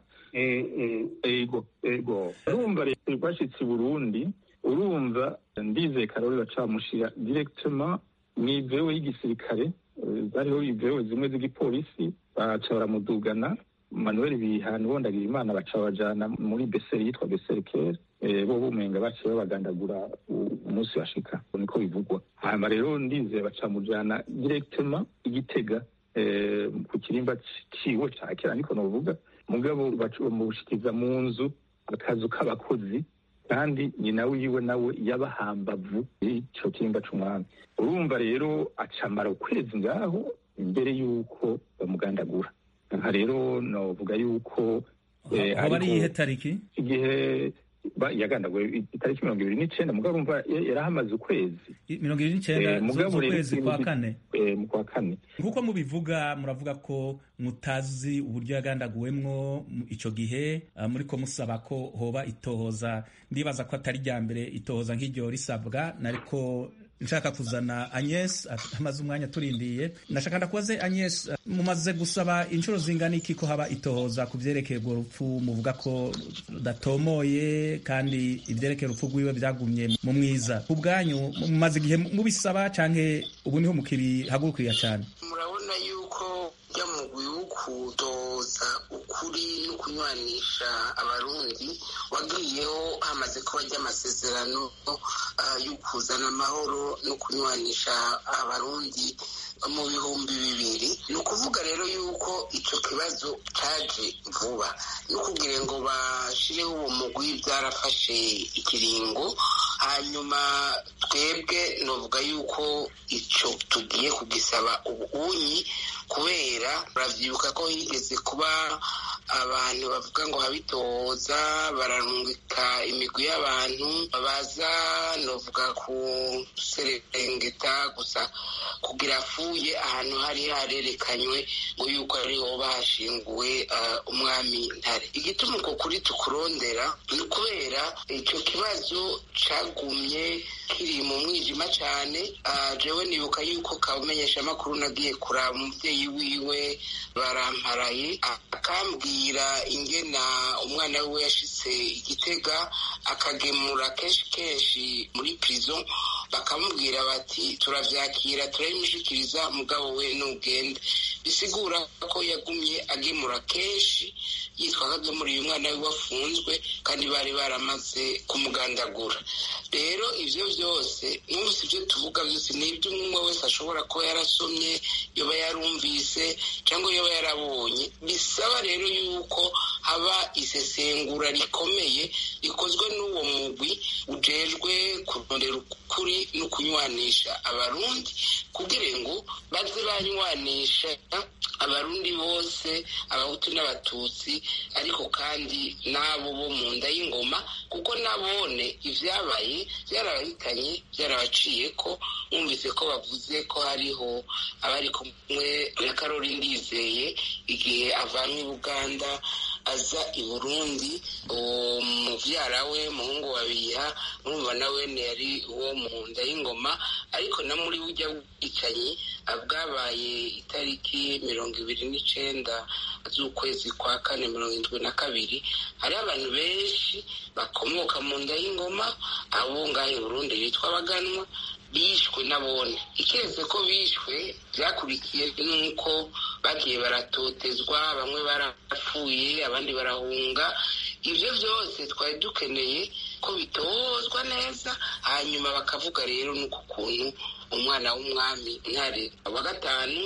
ego ego urumva rero bashitse i Burundi urumva Ndize Karori bacamushira directement mw'ivewe y'igisirikare zariho ivewe zimwe z'igipolisi baca baramudugana manuel bihana ubondagira imana baca bajana muri beseri yitwa beseri kere bo bumenga baciye babagandagura umunsi bashika niko bivugwa hanyuma rero ndizeye baca mujana directement igitega ku kirimba ciwe ca kera niko novuga mugabo bamushikiza mu nzu akazu k'abakozi kandi nyina wiwe nawe yabahambavu ico kirimba c'umwami urumva rero acamara ukwezi ngaho imbere y'uko bamugandagura aha rero novuga yuko aho ari iyihe tariki igihe yagandaguwe itariki mirongo ibiri n'icenda mugabo urumva yarahamaze ukwezi mirongo ibiri n'icenda z'ukwezi kwa kane mu kwa kane nk'uko mubivuga muravuga ko mutazi uburyo yagandaguwemwo ico gihe muriko musaba ko hoba itohoza ndibaza ko atari rya mbere itohoza nk'iryo risabwa nariko nshaka kuzana Agnes amaze umwanya turindiye ndashaka ndakubaze Agnes mumaze gusaba inshuro zingana iki ko haba itohoza ku vyerekeye urwo rupfu muvuga ko datomoye kandi ivyerekeye urupfu rwiwe vyagumye mu mwiza ku bwanyu mumaze igihe mubisaba canke ubu niho mukibihagurukira cane murabona yuko ya mugwi wo kudoza ukuri no kunywanisha abarundi wagiyeho hamaze kuba ry'amasezerano yo kuzana amahoro no kunywanisha abarundi mu bihumbi bibiri ni ukuvuga rero yuko icyo kibazo cyaje vuba no kugira ngo bashireho uwo mugwi byarafashe ikiringo hanyuma twebwe novuga yuko icyo tugiye kugisaba ubunyi kubera urabyibuka ko higeze kuba abantu bavuga ngo habitoza bararungika imigwi y'abantu baza novuga ku serengeta gusa kugira afuye ahantu hari harerekanywe ngo yuko ariho bahashinguwe umwami ntare igituma uko kuri tukurondera ni ukubera icyo kibazo cagumye kiri mu mwijima cyane jewe nibuka yuko kabumenyesha amakuru nagiye kuraba umubyeyi wiwe baramparaye akambwira bamubwira ingena umwana we yashitse igitega akagemura kenshi kenshi muri prison bakamubwira bati turavyakira turabimushikiriza mugabo we nugende bisigura ko yagumye agemura kenshi yitwa ko agemuriye umwana we wafunzwe kandi bari baramaze kumugandagura rero ivyo vyose mwumvise ivyo tuvuga vyose ni ibyo umwe wese ashobora kuba yarasomye yoba yarumvise cyangwa yoba yarabonye bisaba rero yuko haba isesengura rikomeye rikozwe n'uwo mugwi ujejwe kurondera ukuri no kunywanisha abarundi kugira ngo baze banywanisha abarundi bose abahutu n'abatutsi ariko kandi n'abo bo mu nda y'ingoma kuko nabone ivyabaye vyarabahitanye vyarabaciye ko mwumvise ko bavuze ko hariho abari kumwe na karori ndizeye igihe avanwe i buganda aza i burundi umuvyara we muhungu wa biha murumva nawe yari uwo mu nda y'ingoma ariko na muri burya bwicanyi bwabaye itariki mirongo ibiri n'icenda z'ukwezi kwa kane mirongo indwi na kabiri hariho abantu benshi bakomoka mu nda y'ingoma abo ngaho i burundi bitwa abaganwa bishwe nabone ikeze ko bishwe byakurikiye nuko bagiye baratotezwa bamwe barapfuye abandi barahunga ibyo byose twari dukeneye ko bitozwa neza hanyuma bakavuga rero nuko ukuntu umwana w'umwami ntare wa gatanu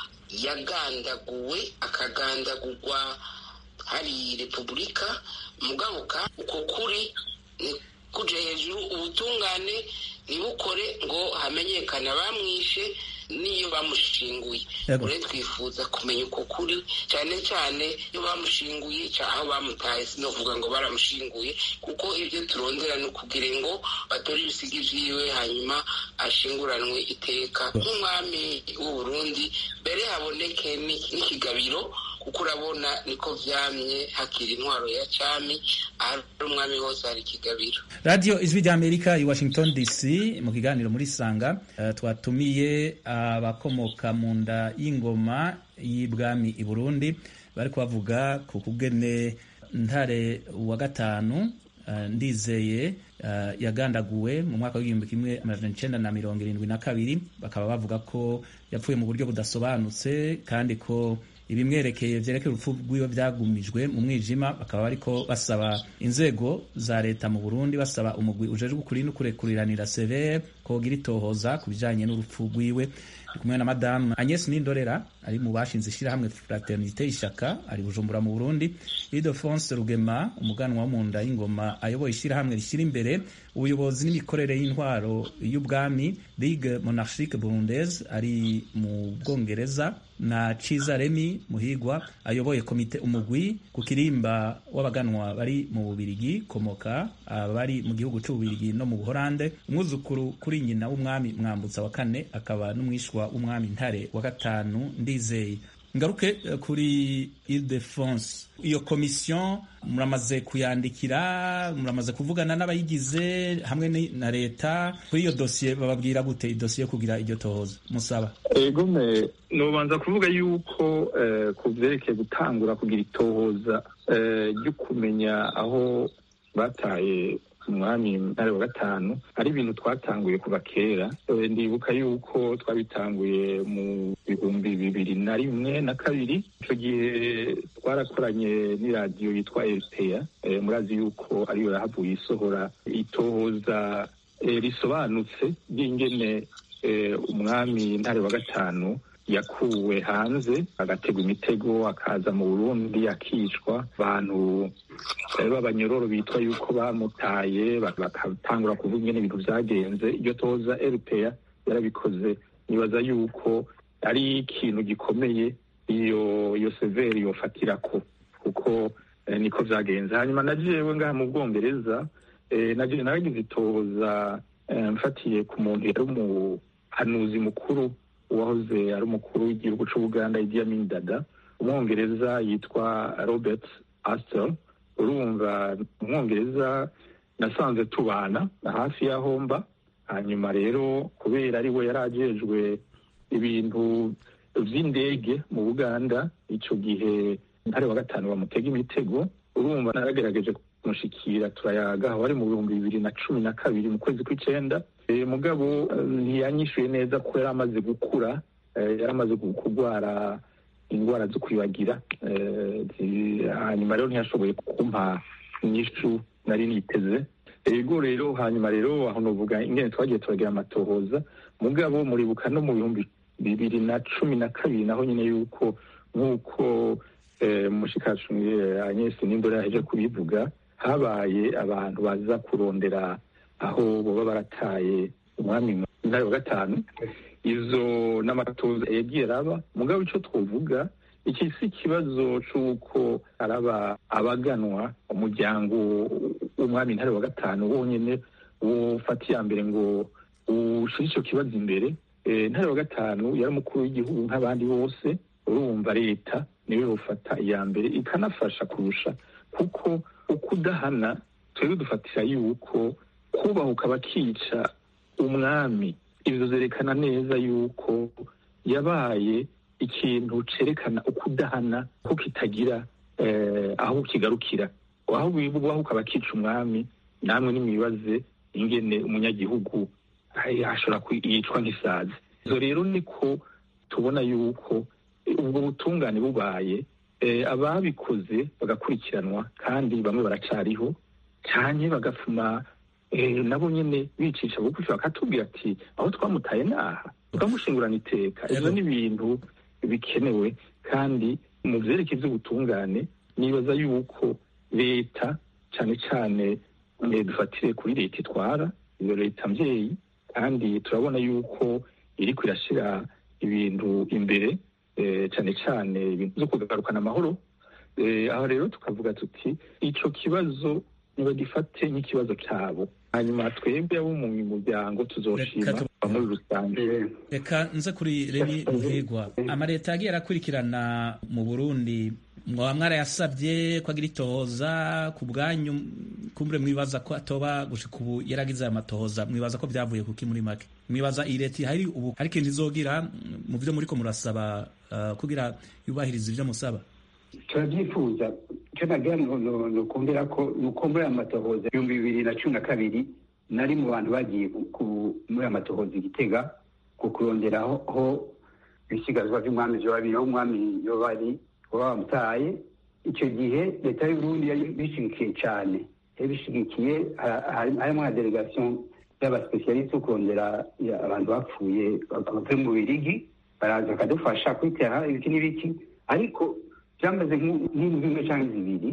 yagandaguwe akagandagurwa hari repubulika mugabuka uko kuri ni kuja hejuru ubutungane ntibukore ngo hamenyekane abamwishe n'iyo bamushinguye ure twifuza kumenya uko kuri cyane cyane iyo bamushinguye aho bamutaye sinovuga ngo baramushinguye kuko ibyo turondera ni ukugira ngo batore ibisiga vyiwe hanyuma ashinguranwe iteka nk'umwami w'uburundi mbere haboneke n'ikigabiro kuko urabona niko vyamye hakiri intwaro ya cami ahari umwami hose hari ikigabiro radiyo ijwi ry'amerika i washington dc mu kiganiro muri sanga uh, twatumiye abakomoka uh, mu nda y'ingoma y'ibwami i burundi bari kubavuga ku kugene ntare wa gatanu uh, ndizeye yagandaguwe mu mwaka w'igihumbi kimwe amajana icenda na mirongo irindwi na kabiri bakaba bavuga ko yapfuye mu buryo budasobanutse kandi ko ibimwerekeye vyerekeye urupfu rwiwe vyagumijwe mu mwijima bakaba bariko basaba inzego za leta mu Burundi basaba umugwi ujejwe ukuri no kurekuriranira severe kogira itohoza ku bijanye n'urupfu rwiwe ndi kumwe na madamu Agnes Nindorera ari mu bashinze ishirahamwe Fraternité Ishaka ari Bujumbura mu Burundi Ildefonse Rugema umuganwa wo mu nda y'ingoma ayoboye ishirahamwe rishyira imbere ubuyobozi n'imikorere y'intwaro y'ubwami Ligue Monarchique Burundaise ari mu Bwongereza na Ciza Remi Muhigwa ayoboye komite umugwi ku kirimba w'abaganwa bari mu Bubirigi komoka abari mu gihugu c'Ububirigi no mu Buholande umwuzukuru kuri nyina w'umwami Mwambutsa wa kane akaba n'umwishwa w'umwami Ntare wa gatanu ndizeye ngaruke kuri Ile-de-France iyo komisiyo muramaze kuyandikira muramaze kuvugana n'abayigize hamwe na leta kuri iyo dosiye bababwira gute idosiye yo kugira iryo tohoza musaba egome nubanza kuvuga yuko ku byerekeye gutangura kugira itohoza ryo kumenya aho bataye umwami ntare wa gatanu ari ibintu twatanguye kuva kera ndibuka yuko twabitanguye mu bihumbi bibiri na rimwe na kabiri icyo gihe twarakoranye n'iradiyo yitwa eripeya murazi yuko ariyo yahavuye isohora itohoza risobanutse ry'ingene umwami ntare wa gatanu yakuwe hanze agategwa imitego akaza mu burundi akicwa abantu b'abanyororo bitwa yuko bamutaye bakatangura kuvuga ingene ibintu vyagenze iryo toza rpa yarabikoze nibaza yuko ari ikintu gikomeye iyo iyo severi yofatirako kuko niko vyagenze hanyuma na jewe ngaha mu bwongereza naje naragize itoza mfatiye ku muntu yari umuhanuzi mukuru uwahoze ari umukuru w'igihugu c'ubuganda Idi Amin Dada umwongereza yitwa Robert Astor urumva umwongereza nasanze tubana hafi y'aho mba hanyuma rero kubera ari we yari ajejwe ibintu vy'indege mu buganda ico gihe ntare wa gatanu bamutega imitego urumva naragerageje kumushikira turayaga aho ari mu bihumbi bibiri na cumi na kabiri mu kwezi kw'icenda mugabo ntiyanyishuye neza ko yari amaze gukura yari amaze kurwara indwara zo kwibagira hanyuma rero ntiyashoboye kumpa inyishu nari niteze ego rero hanyuma rero aho novuga ingene twagiye turagira amatohoza mugabo muribuka no mu bihumbi bibiri na cumi na kabiri naho nyine yuko nk'uko mushikacu anyesi n'imbere yaheje kubivuga habaye abantu baza kurondera aho baba barataye umwami ntare wa gatanu izo n'amatoza yagiye araba mugabo icyo twovuga iki si ikibazo c'uko araba abaganwa umuryango w'umwami ntare wa gatanu wonyene wofata iya mbere ngo ushire ico kibazo imbere ntare wa gatanu yari umukuru w'igihugu nk'abandi bose urumva leta niwe bufata iya mbere ikanafasha kurusha kuko ukudahana twebwe dufatira yuko kubahuka bakica umwami ivyo zerekana neza yuko yabaye ikintu cerekana ukudahana ko kitagira aho kigarukira aho bubahuka bakica umwami namwe nimwibaze ingene umunyagihugu ashobora yicwa nk'isazi izo rero niko tubona yuko ubwo butungane bubaye ababikoze bagakurikiranwa kandi bamwe baracariho cyane bagafuma nabo nyine bicisha bugufi bakatubwira ati aho twamutaye naha tukamushingurana iteka ibyo ni ibintu bikenewe kandi mu byerekeye by'ubutungane nibaza yuko leta cyane cyane dufatire kuri leta itwara iyo leta mbyeyi kandi turabona yuko iri kwirashyira ibintu imbere cyane cyane ibintu byo kugarukana amahoro aho rero tukavuga tuti icyo kibazo ntibagifate nk'ikibazo cyabo hanyuma twebwe abo mu muryango tuzoshima muri rusange reka nze kuri remi muhigwa amaleta yagiye arakurikirana mu burundi mwaba mwarayasabye ko agira itohoza ku bwanyu kumbure mwibaza ko atoba gushika ubu yaragize aya matohoza mwibaza ko byavuye kuki muri make mwibaza iyi leta hari ubu hari ikintu izogira mu byo muriko murasaba uh, kugira yubahiriza ibyo musaba turabyifuza icyo nagira nukumbera ko nuko muri aya matohoza ibihumbi bibiri na cumi na kabiri nari mu bantu bagiye muri aya matohoza igitega ku kuronderaho ibisigazwa by'umwami vyoba biri aho umwami yoba ari baba bamutaye icyo gihe leta y'uburundi yari bishyigikiye cyane yari bishyigikiye harimo na delegation y'abasipesialiste yo kurondera abantu bapfuye bavuye mu birigi baraza bakadufasha kwitera ibiki n'ibiki ariko byamaze nk'indwi imwe cyangwa zibiri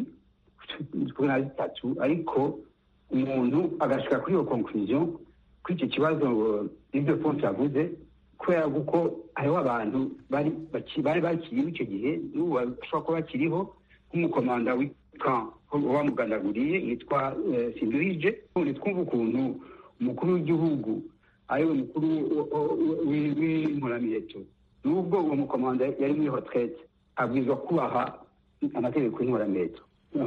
kuri na zitatu ariko umuntu agashika kuri iyo conclusion kuri icyo kibazo n'ibyo fonse yavuze kubera kuko hariho abantu bari bakiriho icyo gihe n'ubu bashobora kuba bakiriho nk'umukomanda w'ika wamugandaguriye yitwa sinduhije none twumva ukuntu umukuru w'igihugu ariwe mukuru w'inkoramiheto n'ubwo uwo mukomanda yari muri hotrete abwirizwa kubaha amategeko y'inkoramiheto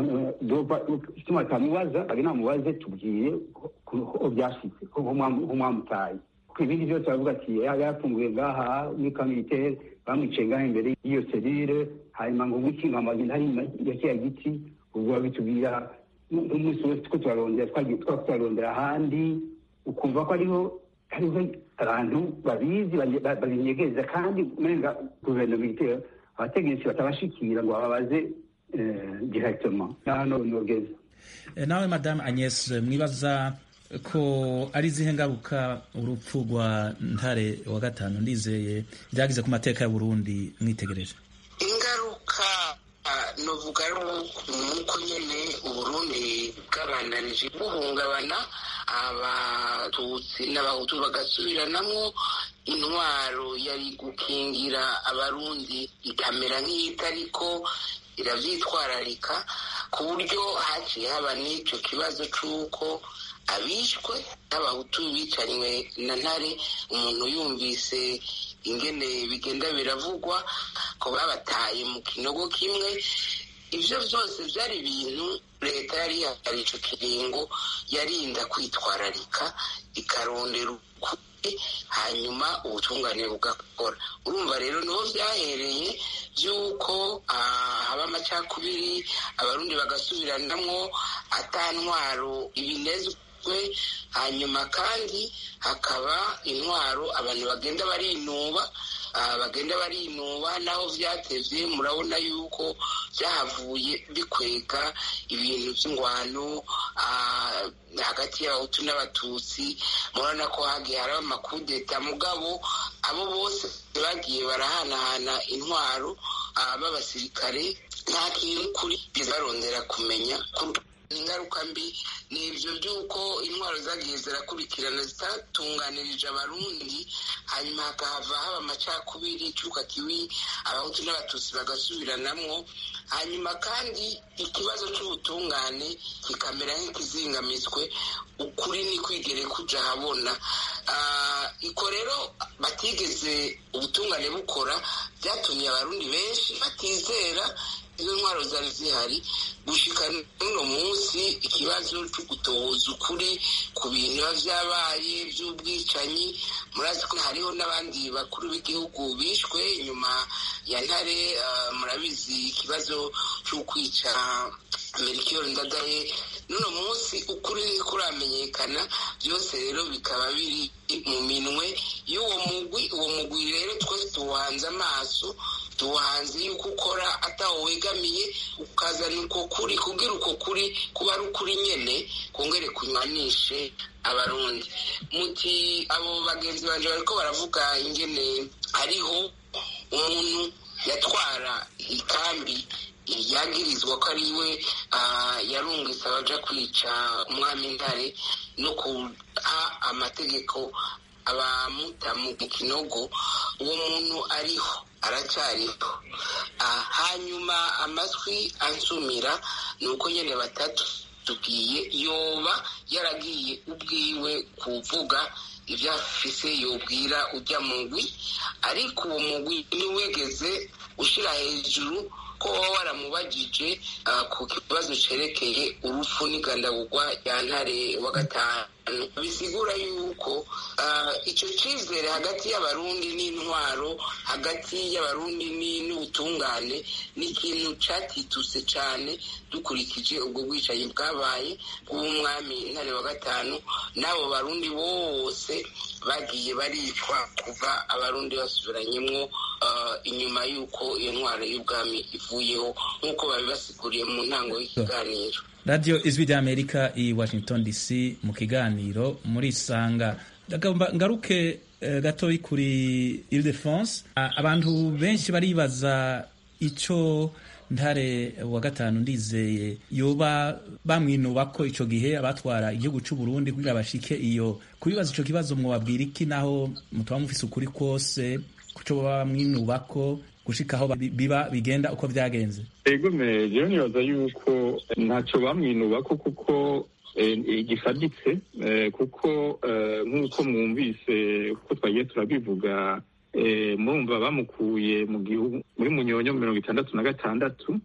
ituma tamubaza ari namubaze tubwire ko byashitse ko mwamutaye ibindi byose baravuga ati yafunguye ngaha muri kamilitere bamwicaye ngaha imbere y'iyo serire hanyuma ngo wikinga amagina hari ya kiriya giti ubwo babitubwira n'umunsi wose two turarondera twagiye twaba turarondera ahandi ukumva ko ariho hariho abantu babizi babinyegereza kandi umenga guverinoma itera abategetsi batabashikira ngo bababaze directement hano nogeza nawe madame agnes mwibaza ko ari izihe ngaruka urupfu rwa ntare wa gatanu ndizeye byagize ku mateka ya burundi mwitegereje ingaruka novuga ari nuko nyine uburundi bwabandanije buhungabana abatutsi n'abahutu bagasubiranamo intwaro yari gukingira abarundi ikamera nk'iyitariko iravyitwararika ku buryo haciye haba n'icyo kibazo c'uko abishwe n'abahutu bicanywe na ntare umuntu yumvise ingene bigenda biravugwa ko babataye mu kinogo kimwe ibyo byose byari ibintu leta yari yahari ico kiringo yarinda kwitwararika ikarondera hanyuma ubutungane bugakora urumva rero niho byahereye by'uko haba amacakubiri abarundi bagasubiranamwo atantwaro ibinezwe hanyuma kandi hakaba intwaro abantu bagenda barinuba bagenda barinuba naho byatevye murabona yuko byahavuye bikwega ibintu by'ingwano hagati y'abahutu n'abatutsi murabona ko hagiye haraba amakudeta mugabo abo bose bagiye barahanahana intwaro b'abasirikare nta kintu kuri barondera kumenya ingaruka mbi ni ibyo by'uko intwaro zagiye zirakurikirana zitatunganirije abarundi hanyuma hakahava haba amacakubiri icuka kibi abahutu n'abatutsi bagasubiranamwo hanyuma kandi ikibazo cy'ubutungane kikamera nk'ikizingamitswe ukuri ni kwigere kuja habona iko rero batigeze ubutungane bukora byatumye abarundi benshi batizera izo ntwaro zari zihari gushika n'uno munsi ikibazo cyo gutohoza ukuri ku bintu biba vyabaye vy'ubwicanyi murazi ko hariho n'abandi bakuru b'igihugu bishwe inyuma ya ntare uh, murabizi ikibazo c'ukwica merikiyoro ndadaye n'uno munsi ukuri ntikuramenyekana byose rero bikaba biri mu minwe y'uwo mugwi uwo mugwi rero twese tuwuhanze amaso tuwuhanze yuko ukora atawo wegamiye ukazana uko kuri kubwira uko kuri kuba ari ukuri nyene kongere kunywanishe abarundi muti abo bagenzi banje bariko baravuga ingene hariho umuntu yatwara ikambi yagirizwa ko ari we yarungitse abaja kwica umwami ntare no kuha amategeko abamuta mu kinogo uwo muntu ariho aracyariho hanyuma amatwi ansumira ni uko nyine batatu tubwiye yoba yaragiye ubwiwe kuvuga ibyo afise yobwira ujya mugwi ariko uwo mugwi ntiwigeze ushyira hejuru ko waba waramubajije ku kibazo cyerekeye urupfu n'igandagurwa rya ntare wa gatanu bisigura yuko icyo cyizere hagati y'abarundi n'intwaro hagati y'abarundi n'ubutungane ni ikintu cyatituse cyane dukurikije ubwo bwicanyi bwabaye bw'umwami ntare wa gatanu n'abo barundi bose bagiye baricwa kuva abarundi basubiranyemo inyuma y'uko iyo ntwaro y'ubwami ivuyeho nk'uko babibasiguriye mu ntango y'ikiganiro radiyo ijwi ry'amerika i washington dc mu kiganiro muri isanga ngaruke gatoya kuri ile de france abantu benshi baribaza icyo ntare wa gatanu ndizeye yoba bamwinuba ko icyo gihe abatwara igihugu cy'u Burundi kugira bashike iyo kubibaza icyo kibazo mwabwira iki naho mutaba mufise ukuri kose kuco baba bamwinuba ko gushika aho biba bigenda uko byagenze ego mejewe nibaza yuko ntacyo bamwinuba ko kuko gifaditse kuko nk'uko mwumvise uko twagiye turabivuga murumva bamukuye mu gihugu muri munyonyo mirongo itandatu na gatandatu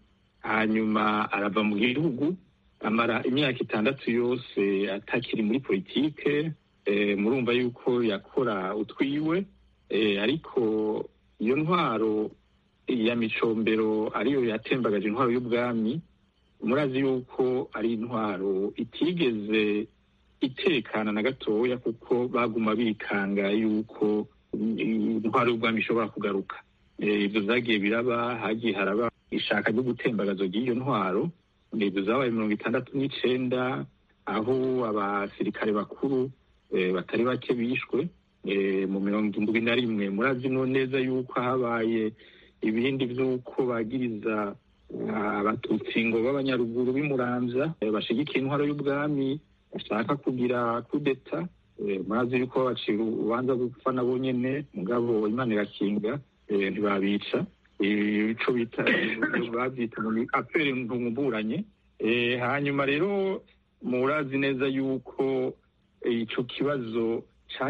hanyuma arava mu gihugu amara imyaka itandatu yose atakiri muri politike murumva yuko yakora utwiwe ariko iyo ntwaro ya micombero ariyo yatembagaje intwaro y'ubwami murazi yuko ari intwaro itigeze itekana na gatoya kuko baguma bikanga yuko intwaro y'ubwami ishobora kugaruka ibyo zagiye biraba hagiye haraba ishaka ryo gutembagazo ry'iyo ntwaro ibyo zabaye mirongo itandatu n'icenda aho abasirikare bakuru batari bake bishwe mu mirongo indwi na rimwe murazi no neza yuko habaye ibindi by'uko bagiriza abatutsi ngo b'abanyaruguru b'imuramvya bashigikiye intwaro y'ubwami bashaka kugira kudeta murazi yuko babacira urubanza gupfa nabo nyene mugabo imana irakinga ntibabica ico bita bavyita apere ntumburanye hanyuma rero murazi neza yuko ico kibazo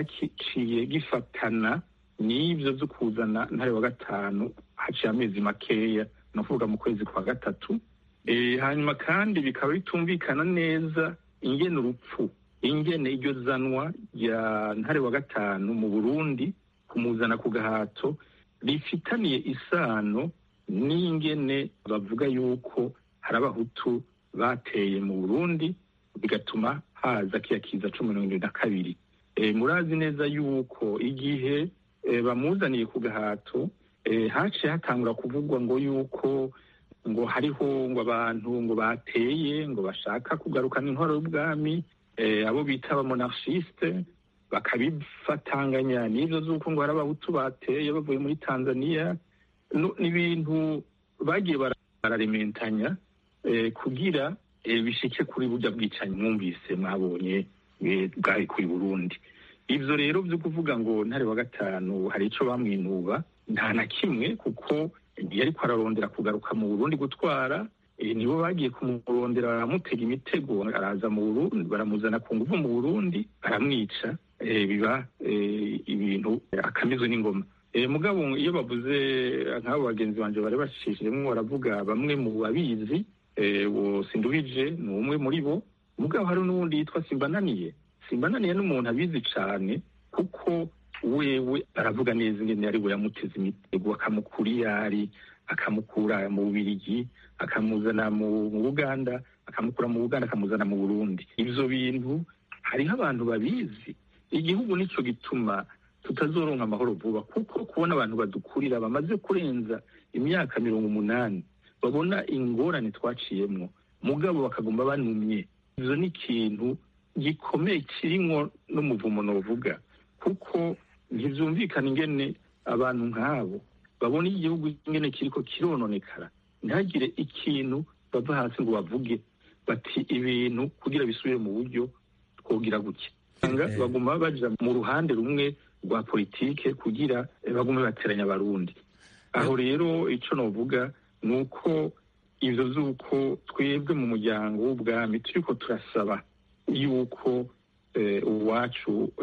caciye gifatana n'ivyo vyo kuzana ntare wa gatanu haciye amezi makeya ni ukuvuga mu kwezi kwa gatatu hanyuma kandi bikaba bitumvikana neza ingene urupfu ingene iryo zanwa rya ntare wa gatanu mu burundi kumuzana ku gahato rifitaniye isano n'ingene bavuga yuko hari abahutu bateye mu burundi bigatuma haza kiya kiza cumi mirongo irindwi na kabiri murazi neza yuko igihe bamuzaniye ku gahato haciye hatangura kuvugwa ngo yuko ngo hariho ngo abantu ngo bateye ngo bashaka kugarukana intwaro y'ubwami abo bita abamonarchiste bakabifatanganya n'ibyo z'uko ngo hari abahutu bateye bavuye muri tanzania n'ibintu bagiye bararementanya kugira bishike kuri burya bwicanyi mwumvise mwabonye bwari kuri burundi ivyo rero vyo kuvuga ngo ntare wa gatanu hari ico bamwinuba nta na kimwe kuko yariko ararondera kugaruka mu burundi gutwara nibo bagiye kumurondera baramutega imitego araza mu burundi baramuzana ku nguvu mu burundi baramwica biba ibintu akamizwe n'ingoma mugabo iyo bavuze nk'abo bagenzi banje bari bacishijemwo baravuga bamwe mu babizi uwo sinduhije ni umwe muri bo mugabo hari n'uwundi yitwa simbananiye simbananiye n'umuntu abizi cane kuko wewe aravuga neza ingene ari we yamuteze imitego akamukura iyo ari akamukura mu bubirigi akamuzana mu buganda akamukura mu buganda akamuzana mu burundi ivyo bintu hariho abantu babizi igihugu nico gituma tutazoronka amahoro vuba kuko kubona abantu badukurira bamaze kurenza imyaka mirongo umunani babona ingorane twaciyemwo mugabo bakagomba banumye ivyo ni ikintu gikomeye kirimwo n'umuvumo novuga kuko ntivyumvikana ingene abantu nk'abo babona igihugu ingene kiriko kirononekara ntihagire ikintu bava hasi ngo bavuge bati ibintu kugira bisubire mu buryo twogira gutya baguma baja mu ruhande rumwe rwa politike kugira bagume bateranya abarundi aho rero ico novuga ni uko ivyo vy'uko twebwe mu muryango w'ubwami turiko turasaba yuko uwacu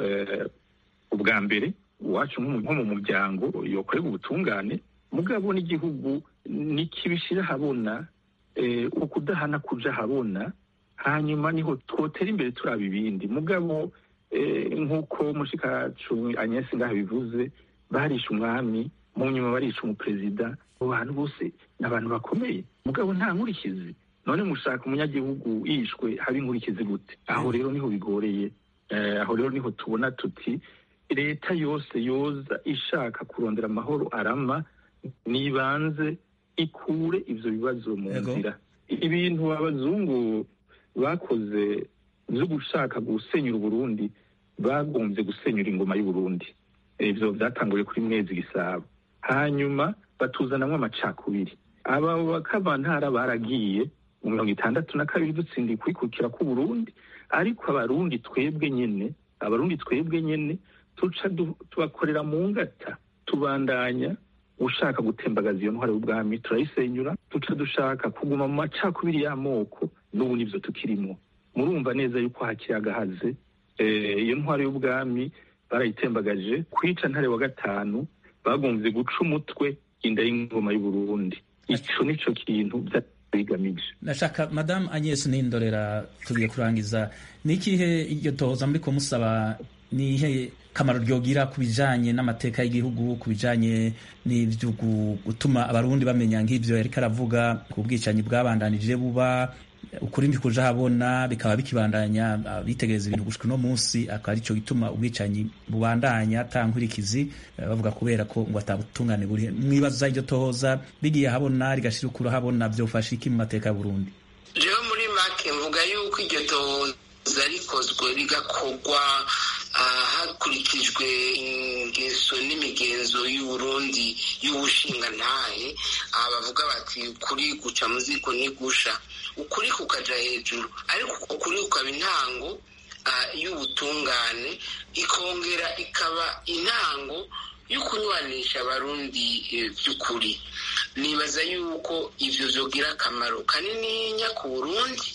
ubwa mbere uwacu nko mu muryango yokorera ubutungane mugabo n'igihugu nikibishira habona ukudahana kuja habona hanyuma niho twotera imbere turaba ibindi mugabo nk'uko mushikacu anyesi ngaho bivuze barisha umwami mu nyuma barisha umuperezida abo bantu bose ni abantu bakomeye mugabo nta nkurikizi none mushaka umunyagihugu yishwe haba inkurikizi gute aho rero niho bigoreye aho rero niho tubona tuti leta yose yoza ishaka kurondera amahoro arama nibanze ikure ivyo bibazo mu nzira ibintu abazungu bakoze vyo gushaka gusenyura uburundi bagombye gusenyura ingoma y'uburundi ivyo vyatanguye kuri mwezi gisabo hanyuma batuzanamwo amacakubiri aba bakavantara baragiye mu mirongo itandatu na kabiri dutsindiye kwikukira k'uburundi ariko abarundi twebwe nyene abarundi twebwe nyene tuca tubakorera mu ngata tubandanya ushaka gutembagaza iyo ntwaro y'ubwami turayisenyura duca dushaka kuguma mu macakubiri y'amoko n'ubu nivyo tukirimo murumva neza yuko hakiri agahaze iyo ntwaro y'ubwami barayitembagaje kwica ntare wa gatanu bagomvye guca umutwe inda y'ingoma y'uburundi ico nico kintu bigamije nashaka madamu agnes nindorera tugiye kurangiza ni ikihe iryo tohoza muriko musaba ni ihe kamaro ryogira ku bijanye n'amateka y'igihugu ku bijanye n'ivyo gutuma abarundi bamenya nk'ivyo yariko aravuga ku bwicanyi bwabandanije buba ukuri ntikuja habona bikaba bikibandanya bitegereza ibintu gushika uno munsi akaba arico gituma ubwicanyi bubandanya ata nkurikizi bavuga kubera ko ngo atabutungane buri mwibaza iryo tohoza rigiye habona rigashira ukura habona vyofasha iki mu mateka ya Burundi jewe muri make mvuga yuko iryo tohoza rikozwe rigakorwa hakurikijwe ingeso n'imigenzo y'uburundi y'ubushingantahe aha bavuga bati ukuri guca mu ziko ntigusha ukuri kukaja hejuru ariko ukuri kukaba intango y'ubutungane ikongera ikaba intango yo kunywanisha abarundi by'ukuri nibaza yuko ivyo vyogira akamaro kanininya ku burundi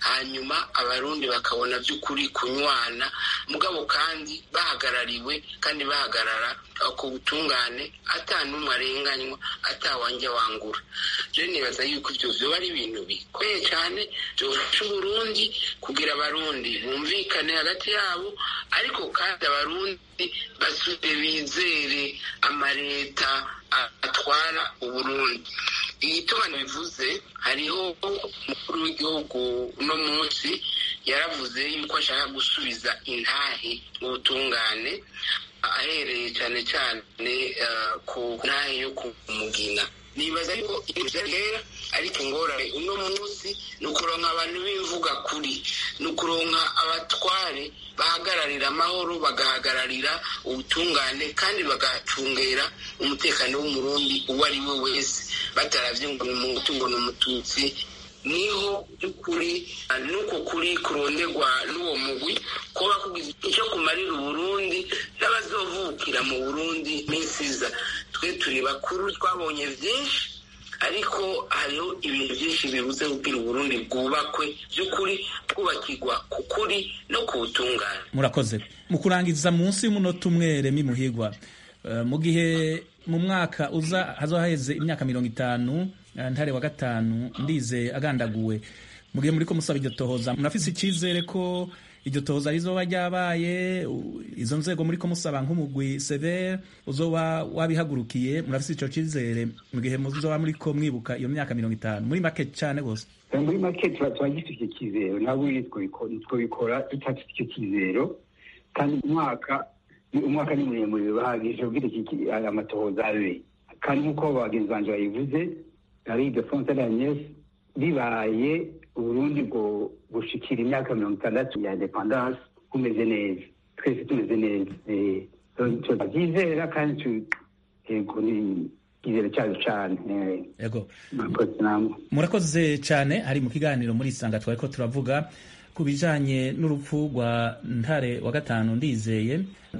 hanyuma abarundi bakabona by'ukuri kunywana mugabo kandi bahagarariwe kandi bahagarara ku butungane ata n'umwe arenganywa atawanja wangura rero nibaza yuko ibyo vyoba ari ibintu bikomeye cyane byofasha uburundi kugira abarundi bumvikane hagati yabo ariko kandi abarundi basubire bizere amaleta atwara uburundi igituma bivuze hariho umukuru w'igihugu uno munsi yaravuze yuko ashaka gusubiza intahe ubutungane ahereye cyane cyane ku ntahe yo kumugina nibaza yuko ibyo rero ariko ingorane uno munsi ni ukuronka abantu b'imvuga kuri ni ukuronka abatware bahagararira amahoro bagahagararira ubutungane kandi bagacungera umutekano w'umurundi uwo ari we wese bataravye ngo ni umuhutu ngo ni umututsi niho by'ukuri nuko kuri kuronderwa n'uwo mugwi kuba kugize icyo kumarira uburundi n'abazovukira mu burundi n'isiza twe turi bakuru twabonye byinshi ariko hariho ibintu byinshi bibuze kubwira uburundi bwubakwe by'ukuri bwubakirwa ku kuri no ku butungane murakoze mu kurangiza munsi y'umunota umwe remi muhigwa mu gihe mu mwaka uza hazohaheze imyaka mirongo itanu ntare wa gatanu ndize agandaguwe mu gihe muri ko musaba iryo tohoza murafise icyizere ko iryo tohoza rizoba ryabaye izo nzego muri ko musaba nk'umugwi severe uzoba wabihagurukiye murafise ico cyizere mu gihe muzoba muri ko mwibuka iyo myaka mirongo itanu muri make cyane gose muri make tuba tubagifite icyo cyizero ntabwo twabikora tutafite icyo cyizero kandi umwaka umwaka ni muremure bahagije ubwira amatohoza abe kandi nk'uko bagenzi banje bayivuze ari defonse d'agnes bibaye uburundi bwo gushikira imyaka mirongo itandatu ya independance bumeze neza twese tumeze neza turabyizera kandi yego ni icyizere cyacu cyane yego murakoze cyane hari mu kiganiro muri isanga twari ko turavuga ku bijanye n'urupfu rwa ntare wa gatanu ndizeye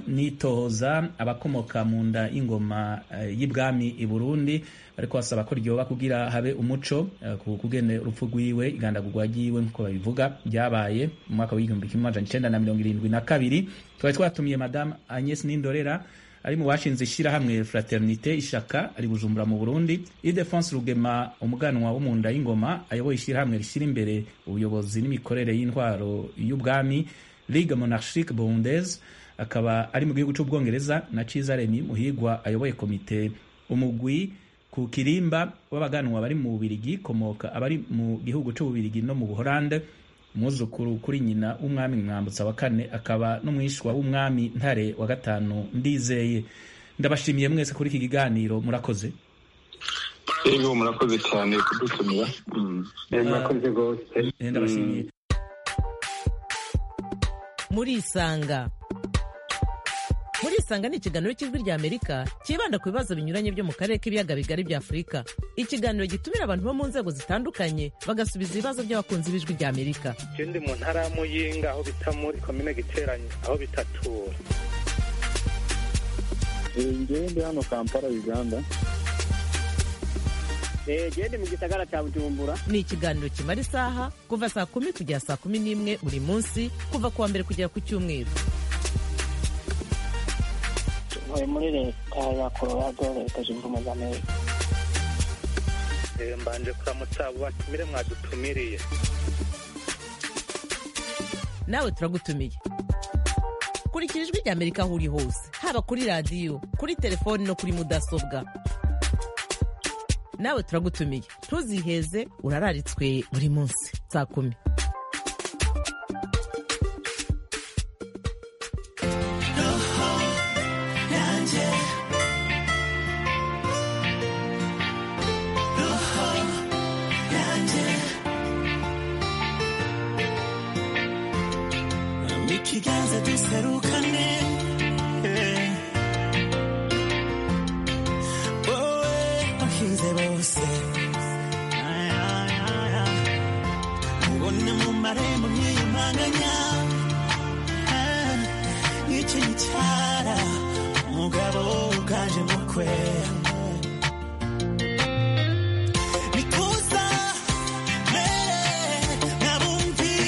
nitoza abakomoka mu nda y'ingoma y'ibwami i burundi ariko basaba ko ryoba kugira habe umuco ku kugene urupfu rwiwe igandagurwa ryiwe nk'uko babivuga ryabaye mu mwaka w'igihumbi kimwe amajana icenda na mirongo irindwi na kabiri twari twatumiye madamu agnes nindorera ari mu bashinze ishyirahamwe fraternite ishaka ari bujumbura mu burundi idefonse rugema umuganwa wo mu nda y'ingoma ayoboye ishyirahamwe rishyira imbere ubuyobozi n'imikorere y'intwaro y'ubwami ligue monarchique burundaise akaba ari mu gihugu cy'ubwongereza na ciza remi muhigwa ayoboye komite umugwi ku kirimba w'abaganwa bari mu bubirigi komoka abari mu gihugu cy'ububirigi no mu buholande umwuzukuru kuri nyina w'umwami mwambutsa wa kane akaba n'umwishwa w'umwami ntare wa gatanu ndizeye ndabashimiye mwese kuri iki kiganiro murakoze yego murakoze cyane kudutumira murakoze rwose ndabashimiye murisanga murisanga ni ikiganiro cy'ijwi rya amerika cyibanda ku bibazo binyuranye byo mu karere k'ibiyaga bigari bya afurika ikiganiro gitumira abantu bo mu nzego zitandukanye bagasubiza ibibazo by'abakunzi b'ijwi rya amerika ndi mu ntara ya muyinga aho bita muri komine giteranye aho bitatura ngewe ndi hano kampala uganda gende mu gisagara cya bujumbura ni ikiganiro kimara isaha kuva saa kumi kugera saa kumi n'imwe buri munsi kuva ku wa mbere kugera ku cyumweru ntuye muri leta ya colorado leta zunze ubumwe za amerika mbanje kuramutsa abo batumire mwadutumiriye nawe turagutumiye kurikira ijwi rya amerika aho uri hose haba kuri radiyo kuri telefoni no kuri mudasobwa nawe turagutumiye ntuziheze urararitswe buri munsi saa kumi ikiganza duserukane wowe wahize bose ubona mu marembo nkiyumanganya nk'iki cyara umugabo uganje mukwe nikuza mere nabumvira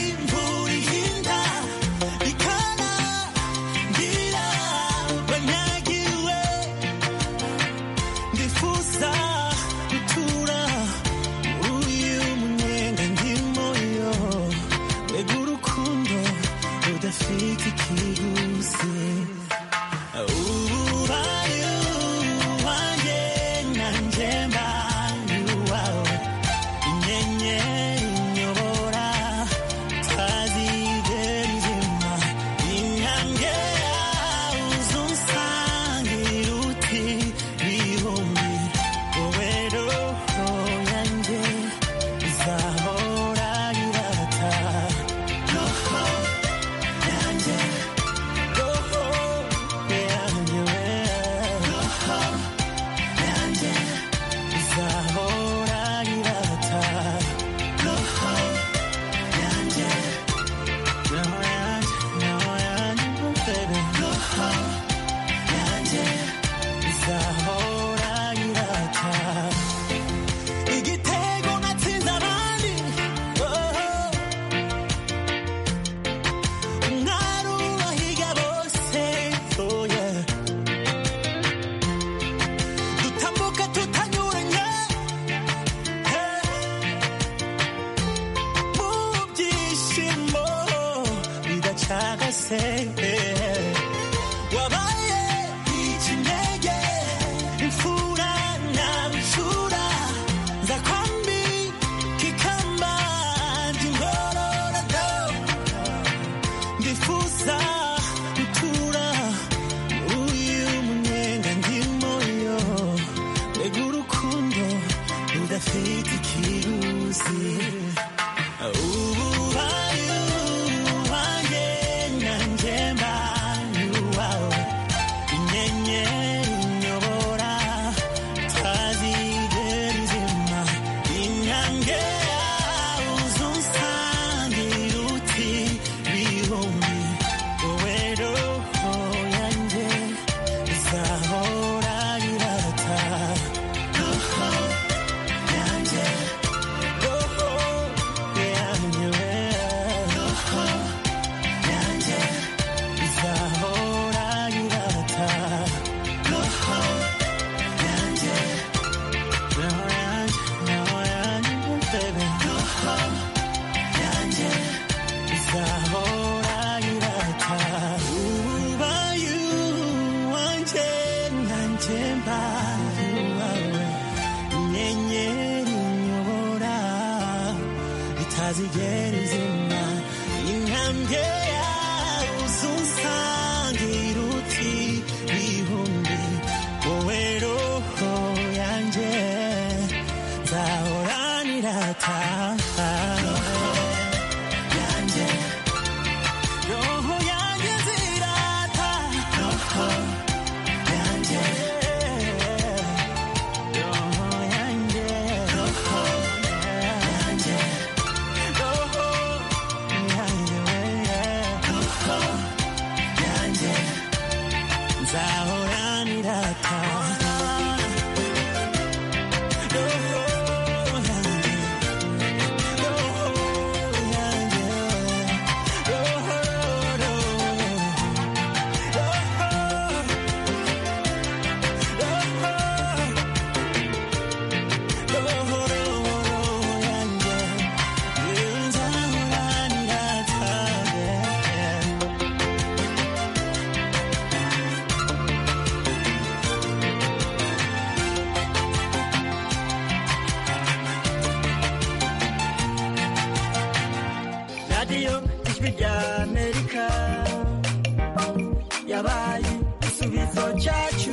ubaye uwanje nanjye mbaye uwawe inyenyeri inyobora itazigera izima intambwe yawe uzunsangira uti bihumbi wowe roho yanjye nzahoranira taha yanjye roho yanjye zirata roho yanjye roho yanjye roho yanjye roho yanjye roho yanjye nzahoranira taha radiyo ijwi rya amerika yabaye igisubizo cyacu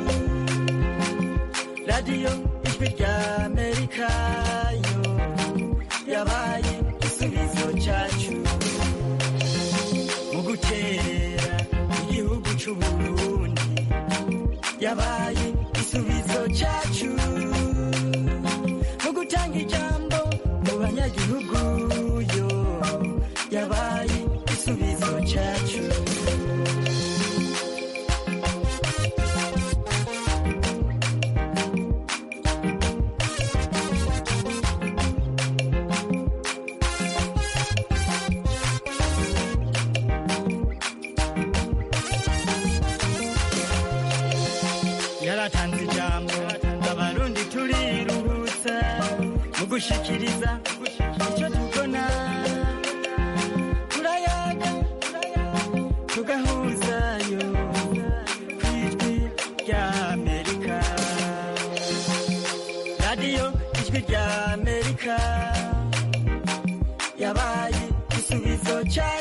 radiyo ijwi rya amerika yo yabaye igisubizo cyacu mu gutera igihugu cy'u burundi yabaye igisubizo cyacu mu gutanga ijambo mu banyagihugu yo yabaye igisubizo cyacu yaratanze ijambo abarundi turiruhutsa mu gushikiriza icyo tubona turayaga tugahuzayo ku ijwi rya amerika radiyo ijwi rya amerika yabaye igisubizo cya